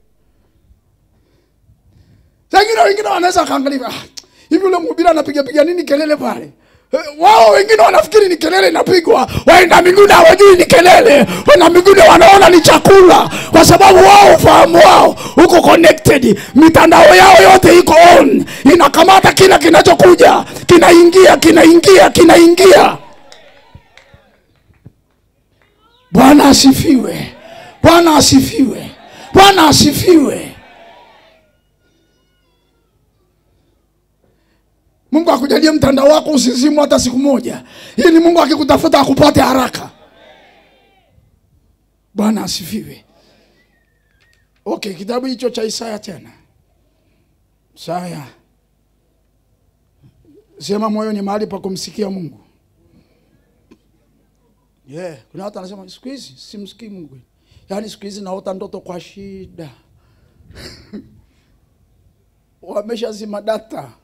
B: sangine wengine wanaweza wakaangalia ah, hivi ule mhubiri anapigapiga nini kelele pale Eh, wao wengine wanafikiri ni kelele inapigwa waenda mbinguni hawajui ni kelele wana mbinguni wanaona ni chakula kwa sababu wao ufahamu wao uko connected mitandao yao yote iko on inakamata kila kinachokuja kinaingia kinaingia kinaingia bwana asifiwe bwana asifiwe bwana asifiwe mungu akujalie mtandao wako usizimu hata siku moja ili mungu akikutafuta akupate haraka bwana asifiwe Okay, kitabu hicho cha Isaya tena. Isaya. Sema moyo ni mahali pa kumsikia Mungu. Yeah, kuna watu wanasema siku hizi simsikii Mungu. Yaani siku hizi naota ndoto kwa shida. Wameshazima data.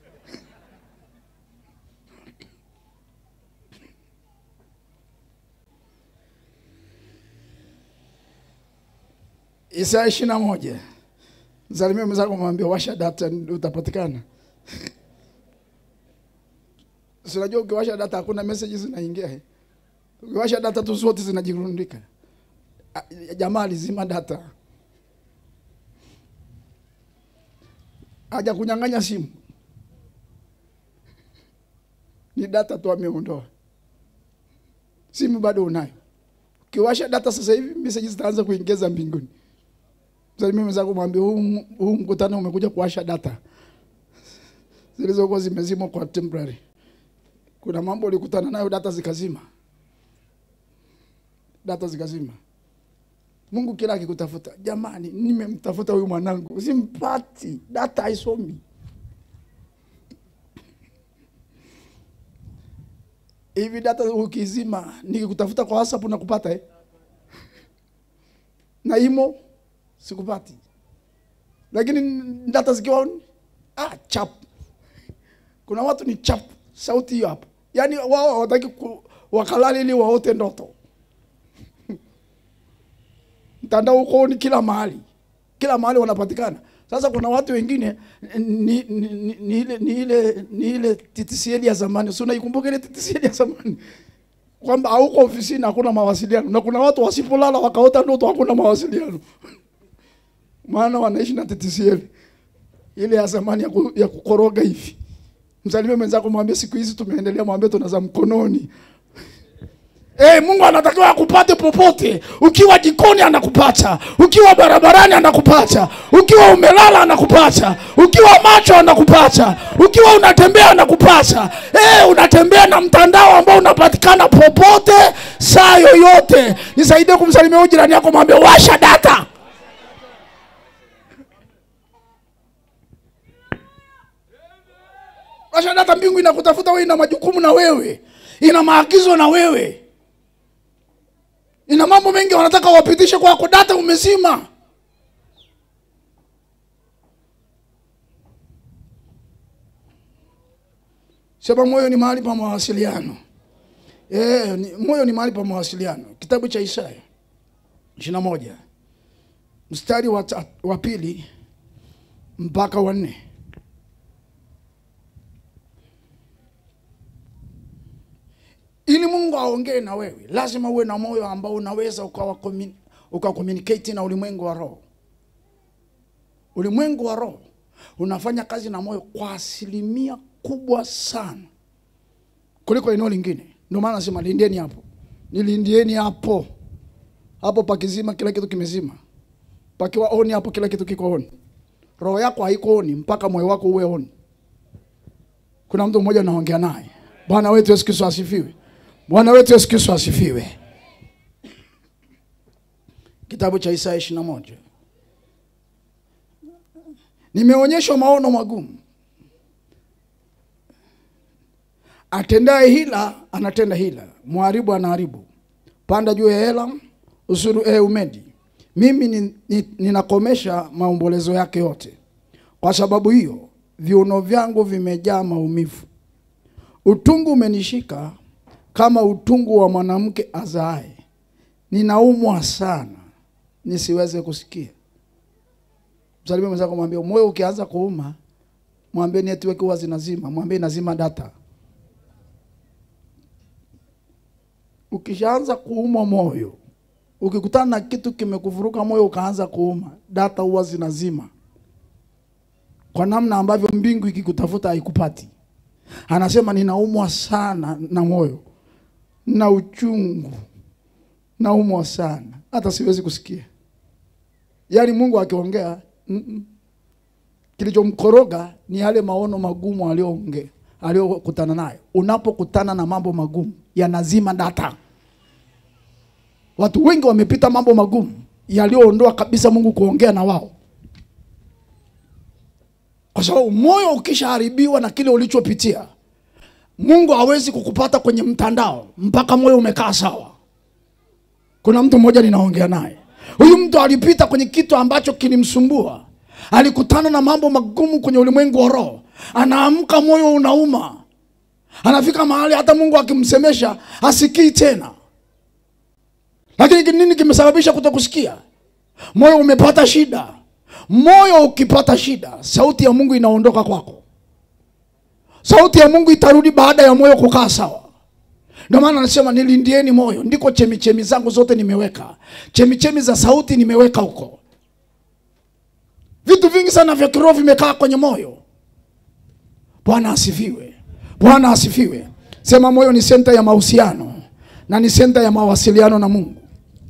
B: Isaya ishirini na moja. Msalimie mwenzako mwambie washa data utapatikana. Si unajua ukiwasha data hakuna message zinaingia. eh? Ukiwasha data tu zote zinajirundika. Ah, Jamaa alizima data. Haja kunyang'anya simu. Ni data tu ameondoa. Simu bado unayo. Ukiwasha data sasa hivi message zitaanza kuingiza mbinguni. Msalimie mwenzako mwambie huu huu mkutano umekuja kuwasha data zilizokuwa zimezimwa kwa temporary. Kuna mambo ulikutana nayo data zikazima, data zikazima. Mungu kila akikutafuta, jamani, nimemtafuta huyu mwanangu, simpati, data haisomi. Hivi data ukizima, nikikutafuta kwa WhatsApp nakupata eh? na imo sikupati, lakini data zikiwa on, ah, chap. Kuna watu ni chap, sauti hiyo hapo, yaani wao hawataki ku- wakalale ili waote ndoto. Mtandao uko ni kila mahali, kila mahali wanapatikana. Sasa kuna watu wengine ni, ni, ni, ni ile ni ile ni ile TTCL ya zamani, si unaikumbuka ile TTCL ya zamani kwamba hauko ofisini, hakuna mawasiliano, na kuna watu wasipolala wakaota ndoto, hakuna mawasiliano maana wanaishi na TTCL ile ya zamani ya, ku, ya kukoroga hivi. Msalimie mwenzako, mwambie siku hizi tumeendelea, mwambie tuna za mkononi. Hey, Mungu anatakiwa akupate popote. Ukiwa jikoni anakupata, ukiwa barabarani anakupata, ukiwa umelala anakupata, ukiwa macho anakupata, ukiwa unatembea anakupata. Hey, unatembea na mtandao ambao unapatikana popote saa yoyote. Nisaidie kumsalimia huyu jirani yako, mwambie washa data. Washa data, mbingu inakutafuta wewe, ina majukumu na wewe, ina maagizo na wewe ina mambo mengi wanataka wapitishe kwako, data umezima. Sema moyo ni mahali pa mawasiliano. Eh, ni, moyo ni mahali pa mawasiliano. Kitabu cha Isaya ishirini na moja mstari wa, ta- wa pili mpaka wa nne. ili Mungu aongee na wewe, lazima uwe na moyo ambao unaweza ukawa commun- ukakomunicate na ulimwengu wa roho. Ulimwengu wa roho unafanya kazi na moyo kwa asilimia kubwa sana kuliko eneo lingine. Ndio maana nasema lindieni hapo, nilindieni hapo. Hapo pakizima, kila kitu kimezima. Pakiwa oni, hapo kila kitu kiko oni. Roho yako haiko oni mpaka moyo wako uwe oni. Kuna mtu mmoja naongea naye. Bwana wetu Yesu Kristo asifiwe. Bwana wetu Yesu Kristo asifiwe. Kitabu cha Isaya 21. Nimeonyeshwa maono magumu. Atendaye hila anatenda hila, mharibu anaharibu. Panda juu ya Elam, usuru e Umedi. Mimi ni, ni, ninakomesha maombolezo yake yote. Kwa sababu hiyo viuno vyangu vimejaa maumivu. Utungu umenishika kama utungu wa mwanamke azaaye. Ninaumwa sana nisiweze kusikia. Msalimie mwenzako, mwambie moyo ukianza kuuma, mwambie network huwa zinazima, mwambie inazima data. Ukishaanza kuuma moyo, ukikutana na kitu kimekuvuruka moyo ukaanza kuuma, data huwa zinazima, kwa namna ambavyo mbingu ikikutafuta haikupati. Anasema ninaumwa sana na moyo na uchungu, naumwa sana hata siwezi kusikia. Yaani Mungu akiongea mm -mm. Kilichomkoroga ni yale maono magumu aliyoongea aliyokutana nayo. Unapokutana na mambo magumu yanazima data. Watu wengi wamepita mambo magumu, yaliyoondoa kabisa Mungu kuongea na wao, kwa sababu moyo ukishaharibiwa na kile ulichopitia, Mungu hawezi kukupata kwenye mtandao mpaka moyo umekaa sawa. Kuna mtu mmoja ninaongea naye, huyu mtu alipita kwenye kitu ambacho kilimsumbua, alikutana na mambo magumu kwenye ulimwengu wa roho, anaamka moyo unauma, anafika mahali hata Mungu akimsemesha asikii tena. Lakini nini kimesababisha kutokusikia? Moyo umepata shida. Moyo ukipata shida, sauti ya Mungu inaondoka kwako. Sauti ya Mungu itarudi baada ya moyo kukaa sawa. Ndio maana anasema nilindieni moyo, ndiko chemichemi zangu zote nimeweka. Chemichemi za sauti nimeweka huko. Vitu vingi sana vya kiroho vimekaa kwenye moyo. Bwana asifiwe. Bwana asifiwe. Sema moyo ni senta ya mahusiano na ni senta ya mawasiliano na Mungu.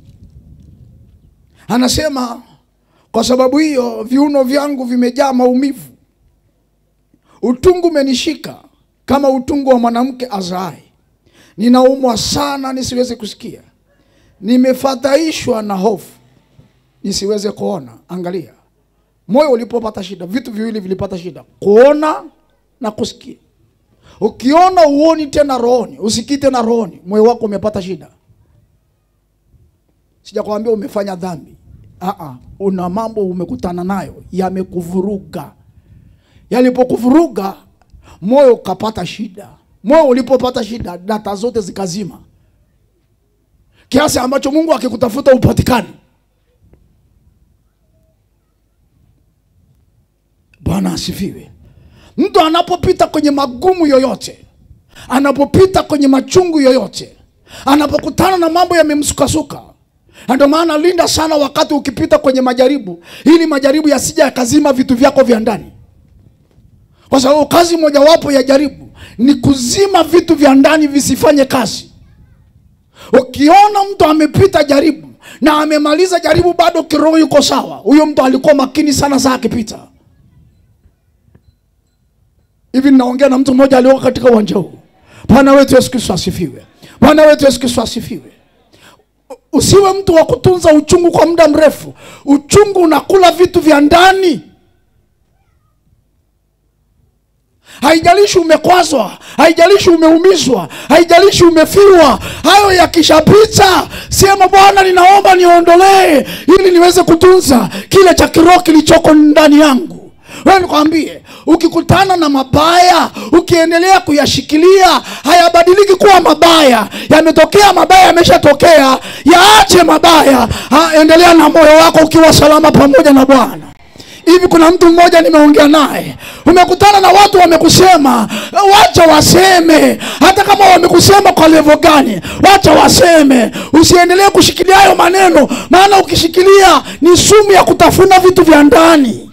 B: Anasema kwa sababu hiyo viuno vyangu vimejaa maumivu, utungu umenishika kama utungu wa mwanamke azaai. Ninaumwa sana nisiweze kusikia, nimefadhaishwa na hofu nisiweze kuona. Angalia, moyo ulipopata shida, vitu viwili vilipata shida, kuona na kusikia. Ukiona uoni tena rohoni, usikii tena rohoni, moyo wako umepata shida. Sijakwambia umefanya dhambi. Aa, una mambo umekutana nayo yamekuvuruga. Yalipokuvuruga moyo ukapata shida. Moyo ulipopata shida, data zote zikazima, kiasi ambacho Mungu akikutafuta upatikani. Bwana asifiwe. Mtu anapopita kwenye magumu yoyote, anapopita kwenye machungu yoyote, anapokutana na mambo yamemsukasuka, na ndio maana linda sana wakati ukipita kwenye majaribu, ili majaribu yasija yakazima vitu vyako vya ndani, kwa sababu kazi mojawapo ya jaribu ni kuzima vitu vya ndani visifanye kazi. Ukiona mtu amepita jaribu na amemaliza jaribu bado kiroho yuko sawa, huyo mtu alikuwa makini sana saa akipita hivi. Ninaongea na mtu mmoja alioko katika uwanja huu. Bwana wetu Yesu Kristo asifiwe. Bwana wetu Yesu Kristo asifiwe. Usiwe mtu wa kutunza uchungu kwa muda mrefu. Uchungu unakula vitu vya ndani. Haijalishi umekwazwa, haijalishi umeumizwa, haijalishi umefirwa, hayo yakishapita, sema Bwana, ninaomba niondolee, ili niweze kutunza kile cha kiroho kilichoko ndani yangu. Wewe nikwambie, ukikutana na mabaya, ukiendelea kuyashikilia, hayabadiliki kuwa mabaya. Yametokea mabaya, yameshatokea, yaache mabaya. Ha, endelea na moyo wako ukiwa salama pamoja na Bwana. Hivi kuna mtu mmoja nimeongea naye, umekutana na watu wamekusema, wacha waseme, hata kama wamekusema kwa levo gani, wacha waseme. Usiendelee kushikilia hayo maneno, maana ukishikilia ni sumu ya kutafuna vitu vya ndani.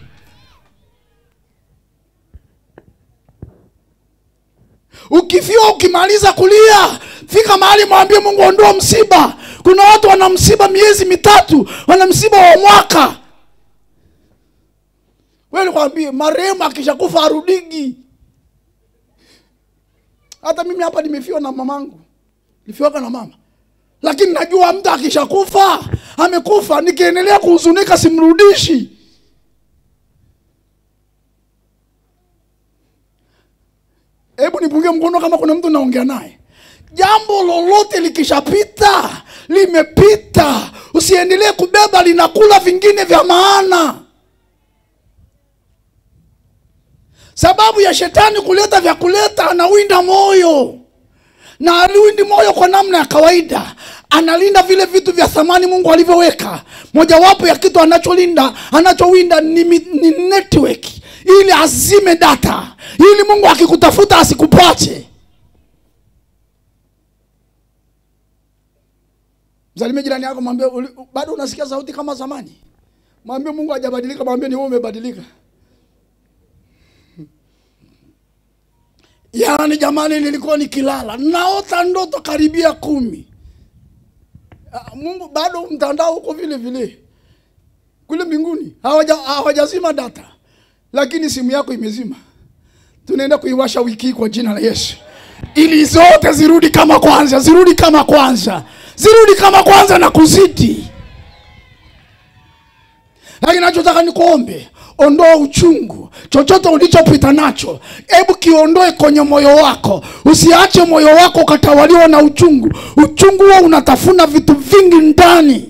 B: Ukifiwa ukimaliza kulia, fika mahali mwambie Mungu, ondoa msiba. Kuna watu wana msiba miezi mitatu, wana msiba wa mwaka. Wewe nikwambie, marehemu akishakufa arudigi. Hata mimi hapa nimefiwa na mamangu, nilifiwaka na mama, lakini najua mtu akishakufa amekufa, nikiendelea kuhuzunika simrudishi. Hebu nipungie mkono kama kuna mtu naongea naye. Jambo lolote likishapita, limepita, usiendelee kubeba, linakula vingine vya maana. Sababu ya shetani kuleta vya kuleta, anawinda moyo na aliwindi moyo kwa namna ya kawaida, analinda vile vitu vya thamani Mungu alivyoweka. Mojawapo ya kitu anacholinda anachowinda ni, mi- ni network, ili azime data, ili Mungu akikutafuta asikupate. Msalimie jirani yako, mwambie "Uli- bado unasikia sauti kama zamani. Mwambie Mungu hajabadilika, mwambie ni wewe umebadilika. Yaani jamani, nilikuwa nikilala naota ndoto karibia kumi. Ah, Mungu bado mtandao uko vile vile kule mbinguni, hawaja hawajazima data, lakini simu yako imezima. Tunaenda kuiwasha wiki hii kwa jina la Yesu, ili zote zirudi kama kwanza, zirudi kama kwanza, zirudi kama kwanza na kuzidi. lakini nachotaka nikuombe ondoa uchungu chochote ulichopita nacho hebu kiondoe kwenye moyo wako usiache moyo wako ukatawaliwa na uchungu uchungu huo unatafuna vitu vingi ndani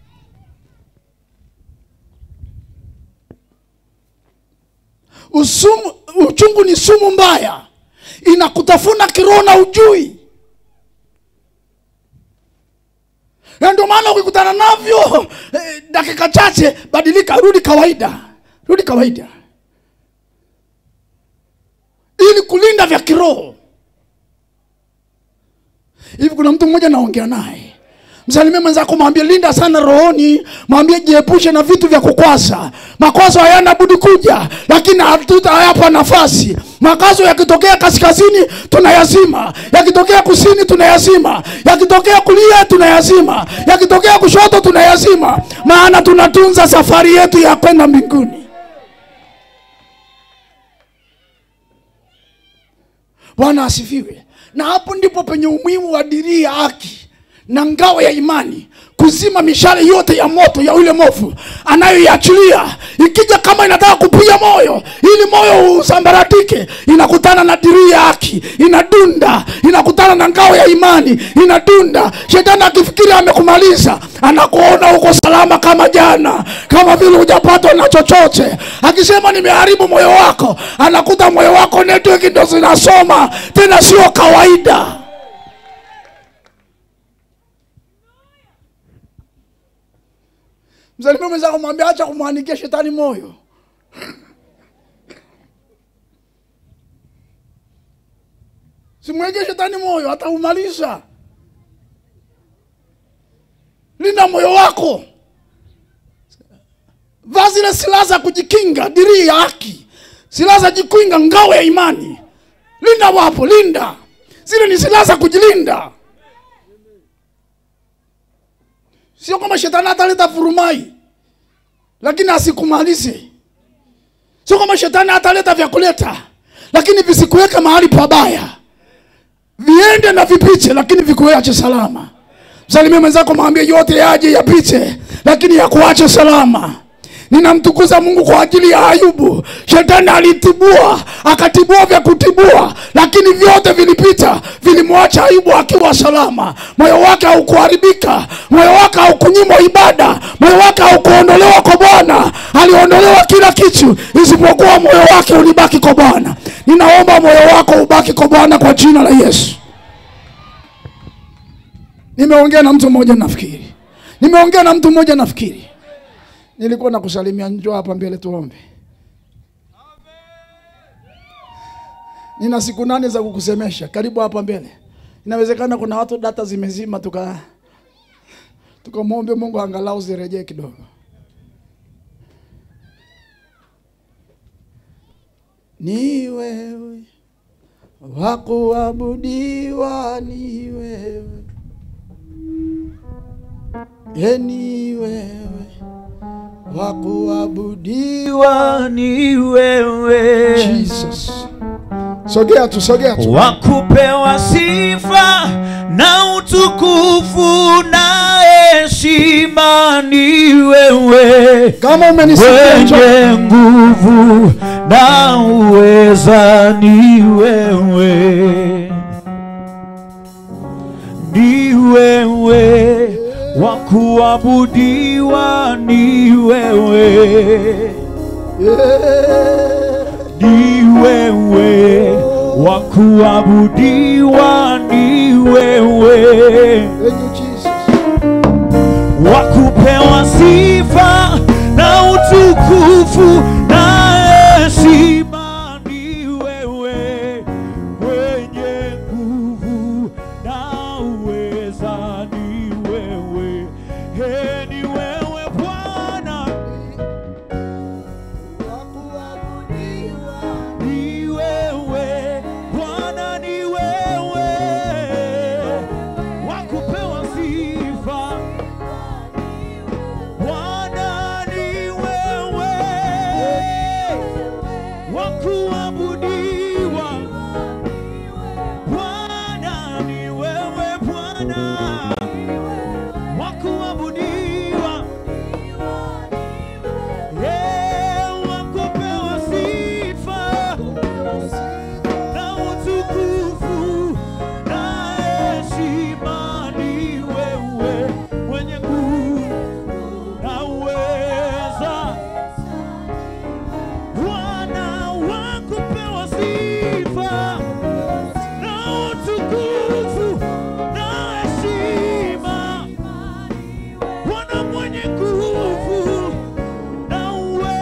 B: Usumu, uchungu ni sumu mbaya inakutafuna kiroho na ujui na ndio maana ukikutana navyo eh, dakika chache badilika rudi kawaida rudi kawaida ili kulinda vya kiroho hivi kuna mtu mmoja naongea naye msalimie mwenzako mwambie linda sana rohoni mwambie jiepushe na vitu vya kukwaza makwazo hayana budi kuja lakini hatutayapa nafasi makazo yakitokea kaskazini tunayazima yakitokea kusini tunayazima yakitokea kulia tunayazima yakitokea kushoto tunayazima maana tunatunza safari yetu ya kwenda mbinguni bwana asifiwe na hapo ndipo penye umuhimu wa dirii ya haki na ngao ya imani kuzima mishale yote ya moto ya yule movu anayoiachilia ikija kama inataka kupiga moyo ili moyo usambaratike inakutana na dirii ya haki inadunda inakutana na ngao ya imani inadunda shetani akifikiri amekumaliza anakuona uko salama kama jana kama vile hujapatwa na chochote akisema nimeharibu moyo wako anakuta moyo wako network ndo zinasoma tena sio kawaida msalimie mwenzako mwambia acha kumwandikia shetani moyo simweke shetani moyo ataumaliza linda moyo wako vaa zile silaha za kujikinga dirii ya haki silaha za jikinga ngao ya imani linda wapo linda zile ni silaha za kujilinda sio kama shetani ataleta furumai lakini asikumalize sio kama shetani ataleta vya kuleta lakini visikuweke mahali pabaya viende na vipiche lakini vikuache salama msalimie mwenzako mwambie yote yaje yapite lakini yakuache salama ninamtukuza mungu kwa ajili ya ayubu shetani alitibua akatibua vya kutibua lakini vyote vilipita vilimwacha ayubu akiwa salama moyo wake haukuharibika moyo wake haukunyimwa ibada moyo wake haukuondolewa kwa bwana aliondolewa kila kitu isipokuwa moyo wake ulibaki kwa bwana ninaomba moyo wako ubaki kwa bwana kwa jina la yesu nimeongea na mtu mmoja nafikiri nimeongea na mtu mmoja nafikiri nilikuwa nakusalimia njoo hapa mbele tuombe nina siku nane za kukusemesha karibu hapa mbele inawezekana kuna watu data zimezima tuka tukamwombe mungu angalau zirejee kidogo ni wewe wakuabudiwa ni wewe e ni wewe wakuabudiwa
D: ni wewe
B: jesus sogea tu sogea tu
D: wakupewa sifa na utukufu na heshima ni wewe
B: kama umenisikia njoo.
D: wenye nguvu na uweza ni wewe ni wewe wa kuabudiwa ni wewe
B: Yeah.
D: ni wewe wa kuabudiwa ni wewe
B: Thank you, Jesus.
D: wa kupewa sifa na utukufu na heshima ni wewe wenye nguvu na uweza ni wewe He, ni wewe Bwana ni wewe Bwana ni wewe wa kupewa sifa Bwana ni wewe wa kuabudiwa Bwana ni wewe Bwana wa kuabudiwa sema ni wewe mwenye nguvu na uweza Bwana wakupewa sifa na utukufu na heshima Bwana mwenye nguvu na uweza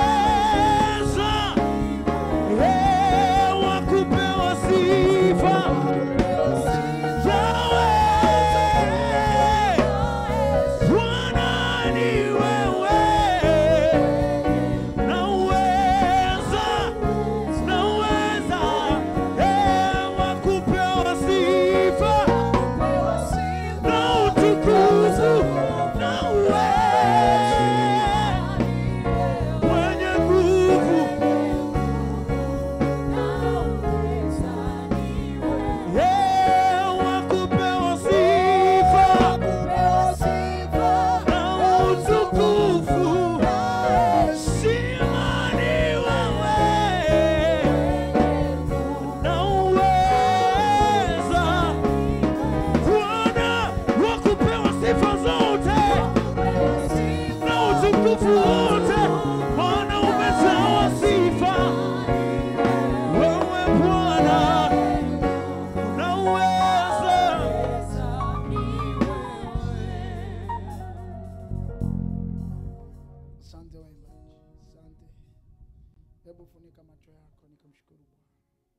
D: Eh, wakupewa sifa Yahweh, Bwana ni wewe na uweza na uweza Eh, wakupewa sifa na utukufu na uweza mwenye nguvu Eh, wakupewa sifa na utukufu Shima ni wewe na uweza Bwana wakupewa sifa zote na utukufu wote Bwana umejawa sifa wewe Bwana na uweza
B: Asante waimbaji, asante. Hebu funika macho yako nikamshukuru Bwana.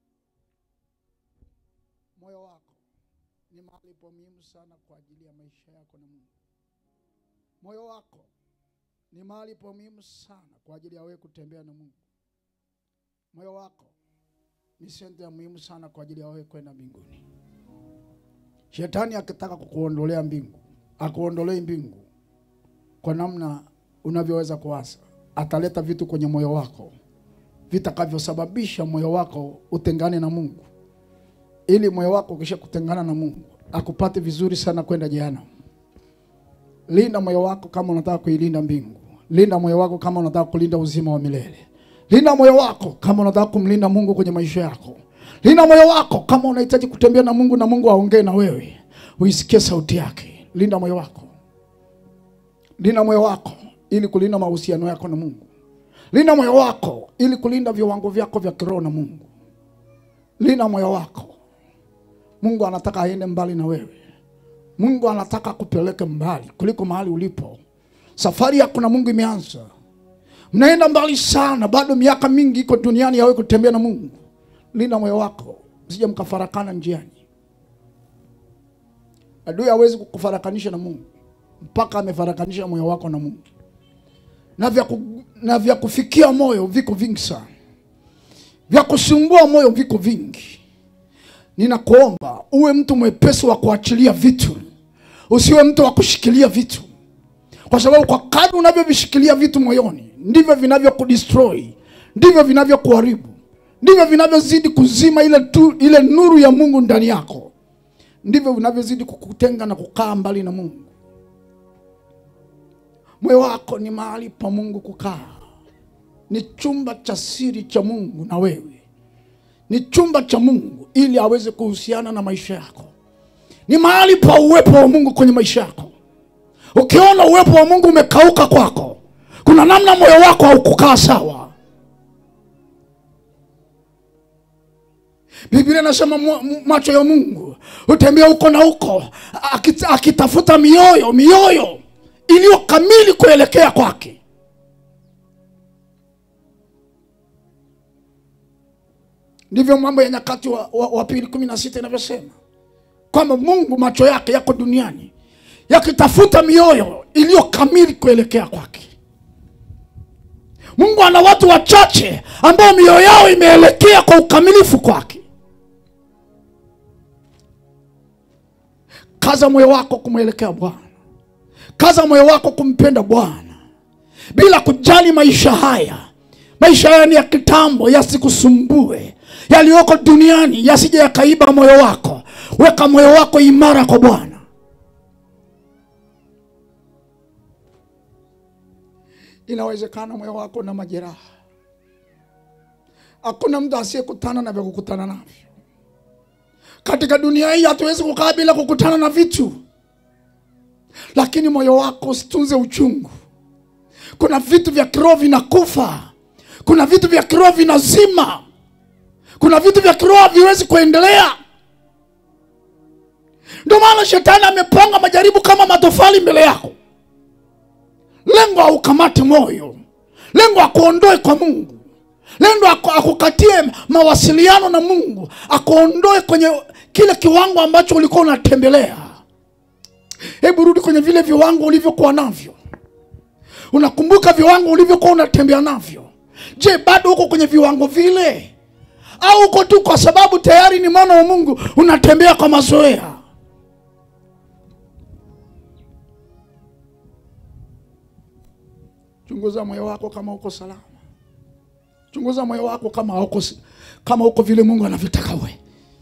B: Moyo wako ni mahali pa muhimu sana kwa ajili ya maisha yako na Mungu. Moyo wako ni mahali pa muhimu sana kwa ajili ya wewe kutembea na Mungu. Moyo wako ni sehemu ya muhimu sana kwa ajili ya wewe kwenda mbinguni. Shetani akitaka kukuondolea mbingu, akuondolee mbingu kwa namna unavyoweza kuwaza, ataleta vitu kwenye moyo wako vitakavyosababisha moyo wako utengane na Mungu, ili moyo wako ukisha kutengana na Mungu akupate vizuri sana kwenda jehanamu. Linda moyo wako kama unataka kuilinda mbingu. Linda moyo wako kama unataka kulinda uzima wa milele. Linda moyo wako kama unataka kumlinda Mungu kwenye maisha yako. Linda moyo wako kama unahitaji kutembea na Mungu na Mungu aongee na wewe, uisikie sauti yake. Linda moyo wako. Linda moyo wako ili kulinda mahusiano yako na Mungu. Linda moyo wako ili kulinda viwango vyako vya kiroho na Mungu. Linda moyo wako. Mungu anataka aende mbali na wewe. Mungu anataka kupeleke mbali kuliko mahali ulipo. Safari yako na Mungu imeanza. Mnaenda mbali sana, bado miaka mingi iko duniani yawe kutembea na Mungu. Linda moyo wako, msije mkafarakana njiani. Adui hawezi kukufarakanisha na Mungu mpaka amefarakanisha moyo wako na Mungu. Na vya, ku, na vya kufikia moyo viko vingi sana, vya kusumbua moyo viko vingi. Ninakuomba uwe mtu mwepesi wa kuachilia vitu, usiwe mtu wa kushikilia vitu, kwa sababu kwa kadri unavyovishikilia vitu moyoni ndivyo vinavyokudestroy, ndivyo vinavyokuharibu, ndivyo vinavyozidi kuzima ile, tu, ile nuru ya Mungu ndani yako, ndivyo vinavyozidi kukutenga na kukaa mbali na Mungu. Moyo wako ni mahali pa Mungu kukaa, ni chumba cha siri cha Mungu na wewe, ni chumba cha Mungu ili aweze kuhusiana na maisha yako, ni mahali pa uwepo wa Mungu kwenye maisha yako. Ukiona uwepo wa Mungu umekauka kwako, kuna namna moyo wako haukukaa sawa. Biblia inasema mu- mu- macho ya Mungu hutembea huko na huko akit- akitafuta mioyo mioyo iliyo kamili kuelekea kwake. Ndivyo Mambo ya Nyakati wa, wa, wa pili kumi na sita inavyosema kwamba Mungu macho yake yako duniani yakitafuta mioyo iliyo kamili kuelekea kwake. Mungu ana watu wachache ambao mioyo yao imeelekea kwa ukamilifu kwake. Kaza moyo wako kumwelekea Bwana, kaza moyo wako kumpenda Bwana bila kujali maisha haya. Maisha haya ni ya kitambo, yasikusumbue. Yaliyoko duniani yasije yakaiba moyo wako. Weka moyo wako imara kwa Bwana. Inawezekana moyo wako na majeraha. Hakuna mtu asiyekutana na vya kukutana navyo. katika dunia hii hatuwezi kukaa bila kukutana na vitu lakini moyo wako usitunze uchungu kuna vitu vya kiroho vinakufa kuna vitu vya kiroho vinazima kuna vitu vya kiroho haviwezi kuendelea ndio maana shetani amepanga majaribu kama matofali mbele yako lengo aukamate moyo lengo akuondoe kwa mungu lengo aku- akukatie mawasiliano na mungu akuondoe kwenye kile kiwango ambacho ulikuwa unatembelea hebu rudi kwenye vile viwango ulivyokuwa navyo unakumbuka viwango ulivyokuwa unatembea navyo je bado uko kwenye viwango vile au uko tu kwa sababu tayari ni mwana wa mungu unatembea kwa mazoea chunguza moyo wako kama uko salama chunguza moyo wako kama uko, kama uko vile mungu anavyotaka we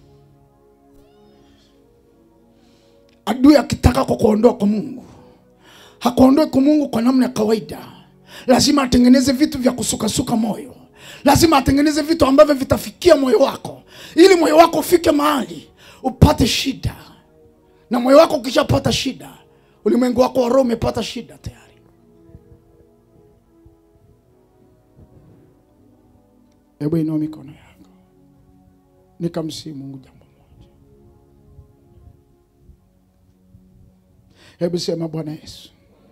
B: adui akitaka kukuondoa kwa mungu hakuondoe kwa mungu kwa namna ya kawaida lazima atengeneze vitu vya kusukasuka moyo lazima atengeneze vitu ambavyo vitafikia moyo wako ili moyo wako ufike mahali upate shida na moyo wako ukishapata shida ulimwengu wako wa roho umepata shida tayari hebu inua mikono yako nikamsii mungu jambo moja hebu sema bwana yesu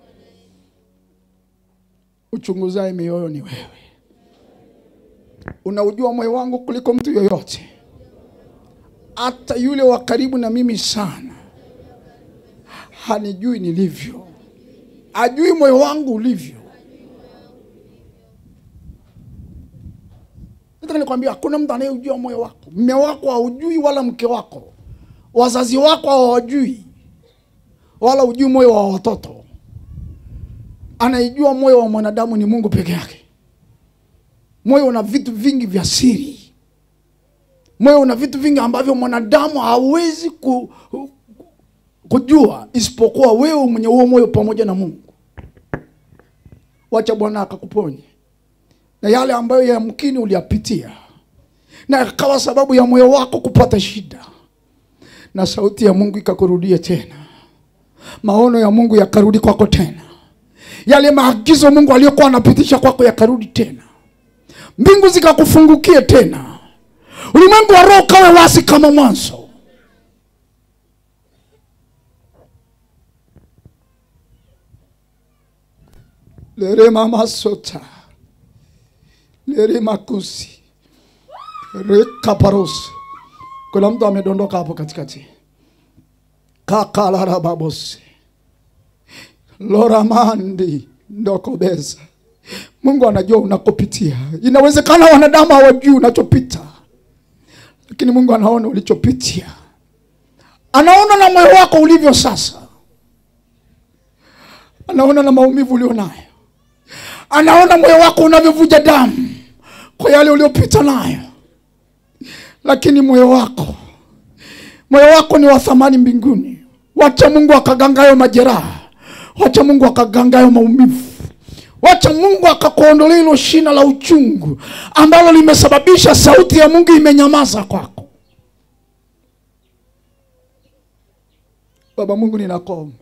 B: uchunguzaye mioyo ni wewe unaujua moyo wangu kuliko mtu yoyote hata yule wa karibu na mimi sana hanijui nilivyo ajui moyo wangu ulivyo nataka nikwambia hakuna mtu anayeujua moyo wako mme wako haujui wala mke wako wazazi wako hawajui wala ujui moyo wa watoto anaijua moyo wa mwanadamu ni mungu peke yake moyo una vitu vingi vya siri moyo una vitu vingi ambavyo mwanadamu hawezi ku, kujua isipokuwa wewe mwenye huo moyo pamoja na mungu wacha bwana akakuponye na yale ambayo yamkini uliyapitia na yakawa sababu ya moyo wako kupata shida na sauti ya mungu ikakurudia tena maono ya mungu yakarudi kwako tena yale maagizo mungu aliyokuwa anapitisha kwako yakarudi tena mbingu zikakufungukie tena ulimwengu wa roho ukawe wasi kama mwanzo lerema masota lerema kusi rekaparos kuna mtu amedondoka hapo katikati kakalarababosi loramandi ndokobeza mungu anajua unakopitia inawezekana wanadamu hawajui unachopita lakini mungu anaona ulichopitia anaona na moyo wako ulivyo sasa anaona na maumivu ulio nayo anaona moyo wako unavyovuja damu kwa yale uliopita nayo lakini moyo wako moyo wako ni wa thamani mbinguni wacha mungu akagangayo majeraha wacha mungu akagangayo maumivu wacha mungu akakuondolea hilo shina la uchungu ambalo limesababisha sauti ya mungu imenyamaza kwako baba mungu ninakomba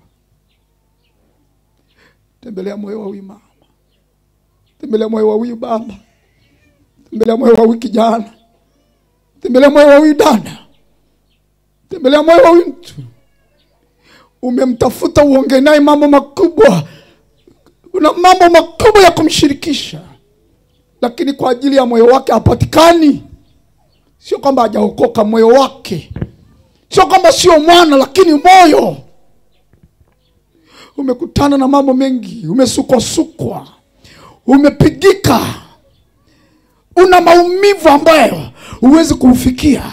B: tembelea moyo wa huyu mama tembelea moyo wa huyu baba tembelea moyo wa huyu kijana tembelea moyo wa huyu dada tembelea moyo wa huyu mtu umemtafuta uongee naye mambo makubwa una mambo makubwa ya kumshirikisha lakini kwa ajili ya moyo wake hapatikani sio kwamba hajaokoka moyo wake sio kwamba sio mwana lakini moyo umekutana na mambo mengi umesukwasukwa umepigika una maumivu ambayo huwezi kuufikia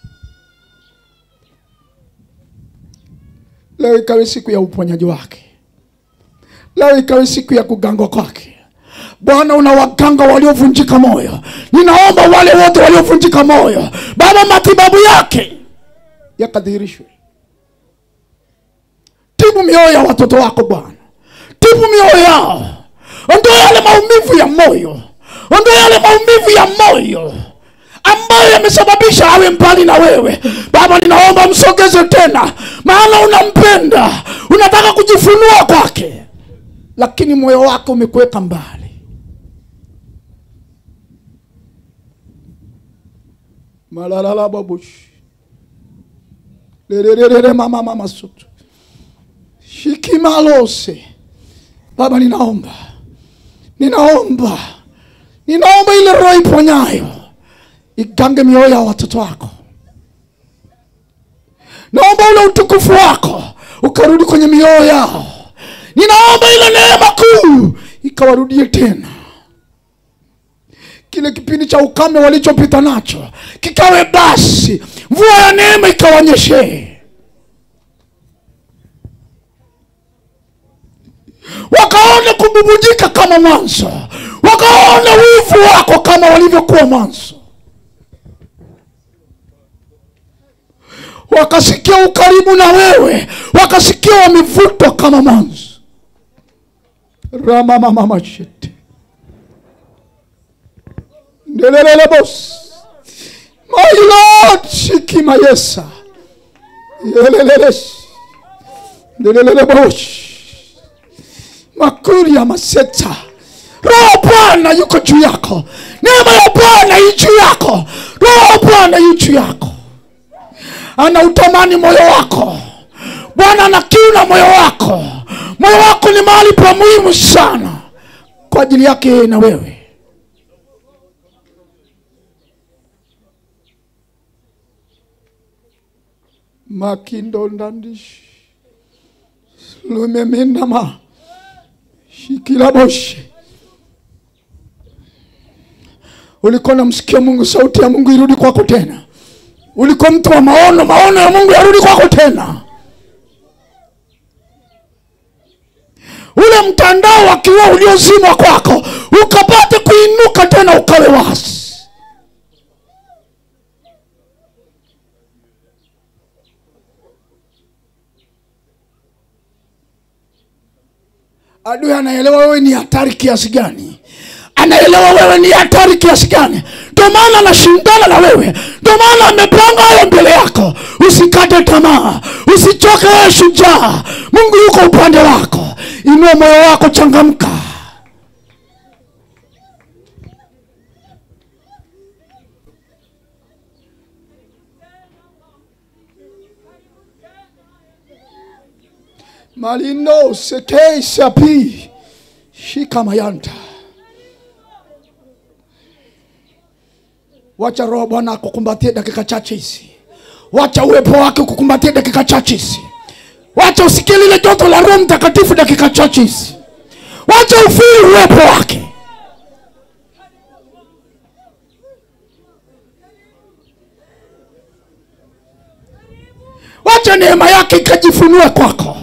B: leo ikawe siku ya uponyaji wake leo ikawe siku ya kugangwa kwake bwana una waganga waliovunjika moyo ninaomba wale wote waliovunjika moyo baba matibabu yake yakadhihirishwe tibu mioyo ya watoto wako bwana tibu mioyo yao ondoa yale maumivu ya moyo ondoa yale maumivu ya moyo ambayo yamesababisha awe mbali na wewe baba ninaomba msogeze tena maana unampenda unataka kujifunua kwake lakini moyo wake umekuweka mbali malalala babushi lererere mama mama sutu shikimalose baba ninaomba ninaomba ninaomba ile roho iponyayo igange mioyo ya watoto wako naomba ule utukufu wako ukarudi kwenye mioyo yao ninaomba ile neema kuu ikawarudie tena kile kipindi cha ukame walichopita nacho kikawe basi mvua ya neema ikawanyeshee wakaone kububujika kama mwanzo wakaone wivu wako kama walivyokuwa mwanzo wakasikia ukaribu na wewe wakasikia wamevutwa kama mwanzo ramamamamashete ndelelelebos my lord shikima yesa yeleleles ndelelelebosh makuri ya maseta roho bwana yuko juu yako neema ya bwana ii juu yako roho bwana yu juu yako ana utamani moyo wako bwana ana kiu na moyo wako moyo wako ni mahali pa muhimu sana kwa ajili yake yeye na wewe makindondandishi lumeminama shikilaboshi ulikuwa namsikia mungu sauti ya mungu irudi kwako tena ulikuwa mtu wa maono maono ya mungu yarudi kwako tena ule mtandao wa kiroho uliozimwa kwako ukapate kuinuka tena ukawe wasi adui anaelewa wewe ni hatari kiasi gani anaelewa wewe ni hatari kiasi gani ndio maana anashindana na wewe ndio maana amepanga hayo mbele yako usikate tamaa usichoke wewe shujaa mungu yuko upande wako inua moyo wako changamka malino sekei sapi shikamayanta wacha roho bwana akukumbatie dakika chache hizi wacha uwepo wake ukukumbatie dakika chache hizi wacha usikie lile joto la roho mtakatifu dakika chache hizi wacha ufiri uwepo wake wacha neema yake ikajifunue kwako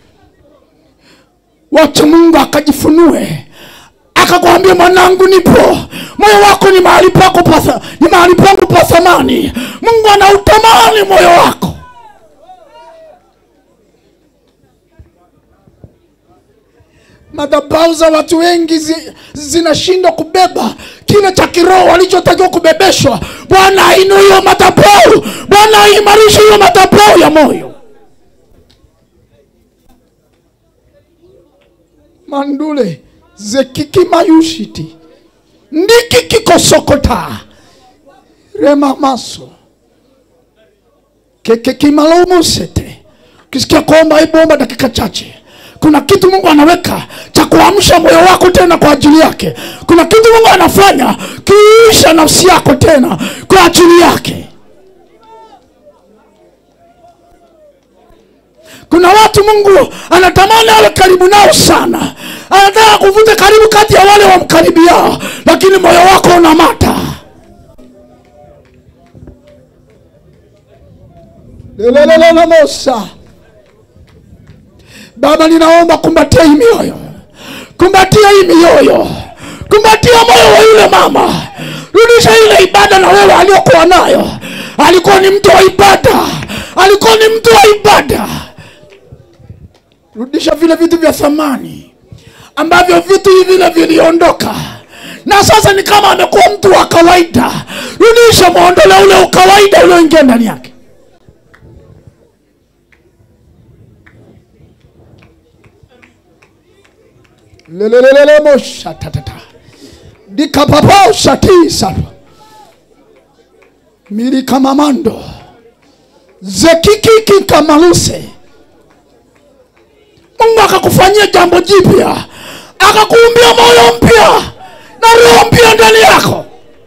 B: wacha mungu akajifunue akakwambia mwanangu nipo moyo wako ni mahali pako pa ni mahali pangu pa thamani mungu anautamani moyo wako madhabahu za watu wengi zi, zinashindwa kubeba kile cha kiroho walichotakiwa kubebeshwa bwana ainue hiyo madhabahu bwana aimarishe hiyo madhabahu ya moyo mandule zekikimayushiti ndikikikosokota remamaso kekekimalomusete ukisikia kuomba ibomba dakika chache kuna kitu mungu anaweka cha kuamsha moyo wako tena kwa ajili yake kuna kitu mungu anafanya kiisha nafsi yako tena kwa ajili yake kuna watu mungu anatamani awe karibu nao sana anataka kuvuta karibu kati ya wale wamkaribiao lakini moyo wako unamata lelelelelemosa baba ninaomba kumbatia hii mioyo kumbatia hii mioyo kumbatia moyo wa yule mama rudisha ile ibada na wewe aliyokuwa nayo alikuwa ni mtu wa ibada alikuwa ni mtu wa ibada rudisha vile vitu vya thamani ambavyo vitu hivi vile viliondoka na sasa ni kama amekuwa mtu wa kawaida rudisha mwondole ule ukawaida ulioingia ndani yake lelelelelemo dikapapo shati sapa milikamamando zekikiki kamaluse mungu akakufanyia jambo jipya akakuumbia moyo mpya na roho mpya ndani yako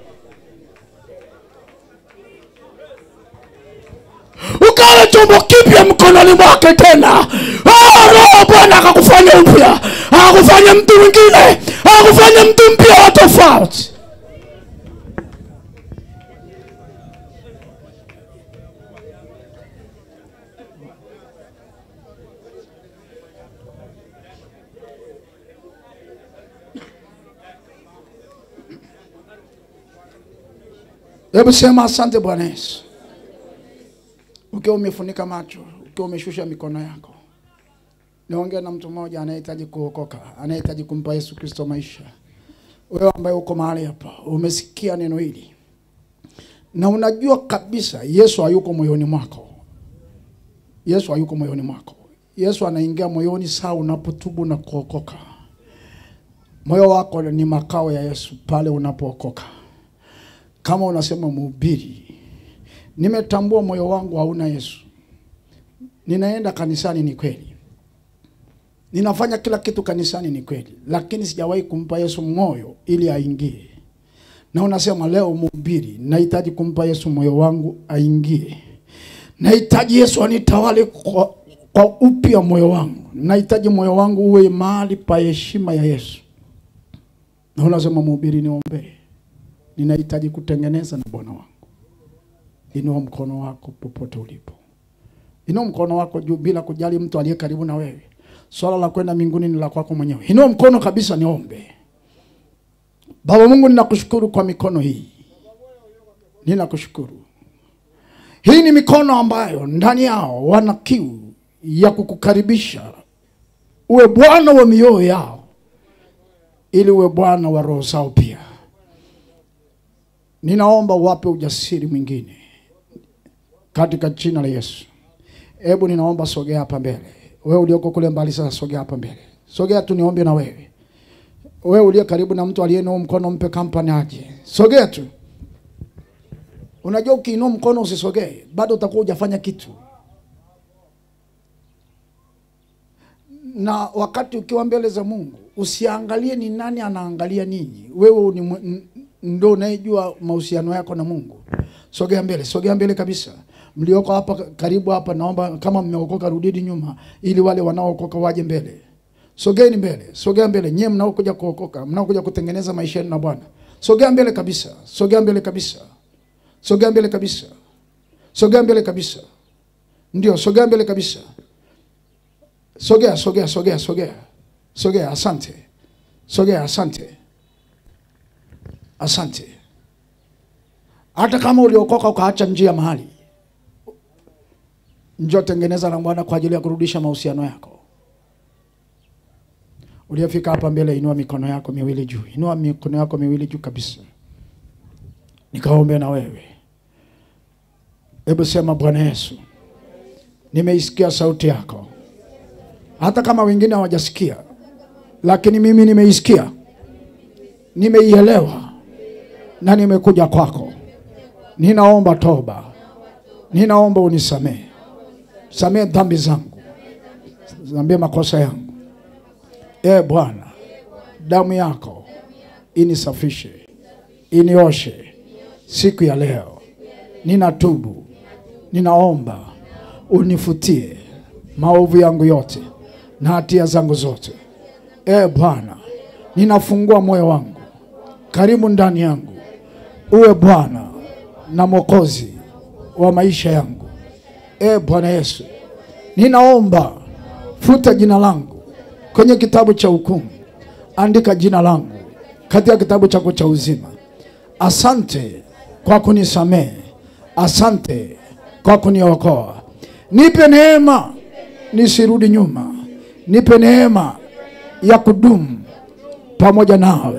B: ukawa chombo kipya mkononi mwake tena Ah, roho bwana akakufanya upya akakufanya mtu mwingine akakufanya mtu mpya wa tofauti hebu sema asante bwana yesu ukiwa umefunika macho ukiwa umeshusha mikono yako niongea na mtu mmoja anayehitaji kuokoka anayehitaji kumpa yesu kristo maisha wewe ambaye uko mahali hapa umesikia neno hili na unajua kabisa yesu hayuko moyoni mwako yesu hayuko moyoni mwako yesu anaingia moyoni saa unapotubu na kuokoka moyo wako ni makao ya yesu pale unapookoka kama unasema mhubiri nimetambua moyo wangu hauna yesu ninaenda kanisani ni kweli ninafanya kila kitu kanisani ni kweli lakini sijawahi kumpa yesu moyo ili aingie na unasema leo mhubiri nahitaji kumpa yesu moyo wangu aingie nahitaji yesu anitawale kwa, kwa upya moyo wangu nahitaji moyo wangu uwe mahali pa heshima ya yesu na unasema mhubiri niombee ninahitaji kutengeneza na bwana wangu inua mkono wako popote ulipo inua mkono wako juu bila kujali mtu aliye karibu na wewe swala la kwenda mbinguni ni la kwako mwenyewe inua mkono kabisa niombe baba mungu ninakushukuru kwa mikono hii ninakushukuru hii ni mikono ambayo ndani yao wana kiu ya kukukaribisha uwe bwana wa mioyo yao ili uwe bwana wa roho zao pia ninaomba uwape ujasiri mwingine katika jina la yesu hebu ninaomba sogea hapa mbele wewe ulioko kule mbali sasa sogea hapa mbele sogea tu niombe na wewe wewe uliye karibu na mtu aliyeinua mkono mpe kampani aje sogea tu unajua ukiinua mkono usisogee bado utakuwa hujafanya kitu na wakati ukiwa mbele za mungu usiangalie ni nani anaangalia ninyi wewe ni mwe- n- ndo unayejua mahusiano yako na mungu sogea mbele sogea mbele kabisa mlioko hapa karibu hapa naomba kama mmeokoka rudini nyuma ili wale wanaookoka waje mbele sogeni mbele sogea mbele nyie mnaokuja kuokoka mnaokuja kutengeneza maisha yenu na bwana sogea mbele kabisa sogea mbele kabisa sogea mbele kabisa sogea mbele kabisa ndio sogea mbele kabisa sogea sogea sogea sogea sogea asante sogea asante asante hata kama uliokoka ukaacha njia mahali njoo tengeneza na bwana kwa ajili ya kurudisha mahusiano yako uliyefika hapa mbele inua mikono yako miwili juu inua mikono yako miwili juu kabisa nikaombe na wewe hebu sema bwana yesu nimeisikia sauti yako hata kama wengine hawajasikia lakini mimi nimeisikia nimeielewa na nimekuja kwako ninaomba toba ninaomba unisamehe samehe dhambi zangu zambie makosa yangu e bwana damu yako inisafishe inioshe siku ya leo ninatubu ninaomba unifutie maovu yangu yote na hatia zangu zote e bwana ninafungua moyo wangu karibu ndani yangu uwe bwana na mwokozi wa maisha yangu e bwana yesu ninaomba futa jina langu kwenye kitabu cha hukumu andika jina langu katika kitabu chako cha uzima asante kwa kunisamehe asante kwa kuniokoa nipe neema nisirudi nyuma nipe neema ya kudumu pamoja nawe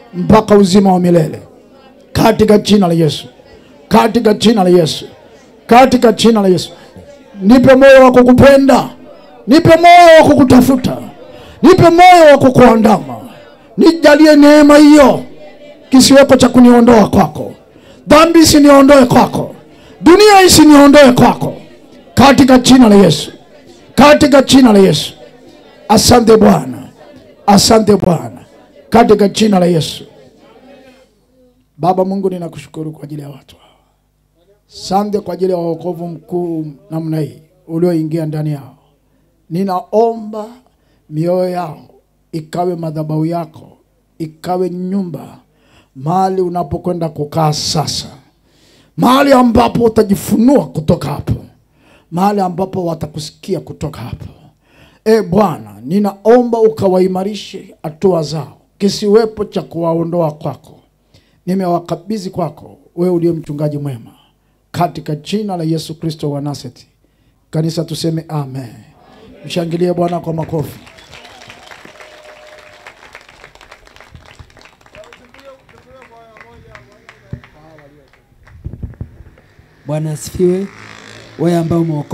B: mpaka uzima wa milele katika jina la Yesu, katika jina la Yesu, katika jina la Yesu. Nipe moyo wa kukupenda, nipe moyo wa kukutafuta, nipe moyo wa kukuandama, nijalie neema hiyo, kisiweko cha kuniondoa kwako, dhambi isiniondoe kwako, dunia isiniondoe kwako, katika jina la Yesu, katika jina la Yesu. Asante Bwana, asante Bwana, katika jina la Yesu. Baba Mungu, ninakushukuru kwa ajili ya watu hawa. Asante kwa ajili ya wokovu mkuu namna hii ulioingia ndani yao. Ninaomba mioyo yao ikawe madhabahu yako, ikawe nyumba mahali unapokwenda kukaa sasa, mahali ambapo utajifunua kutoka hapo, mahali ambapo watakusikia kutoka hapo. E Bwana, ninaomba ukawaimarishe hatua zao, kisiwepo cha kuwaondoa kwako. Nimewakabidhi kwako, wewe uliye mchungaji mwema, katika jina la Yesu Kristo wa Nazareti. Kanisa tuseme amen. Mshangilie Bwana kwa makofi.
E: Bwana asifiwe. Wewe ambao umeokoka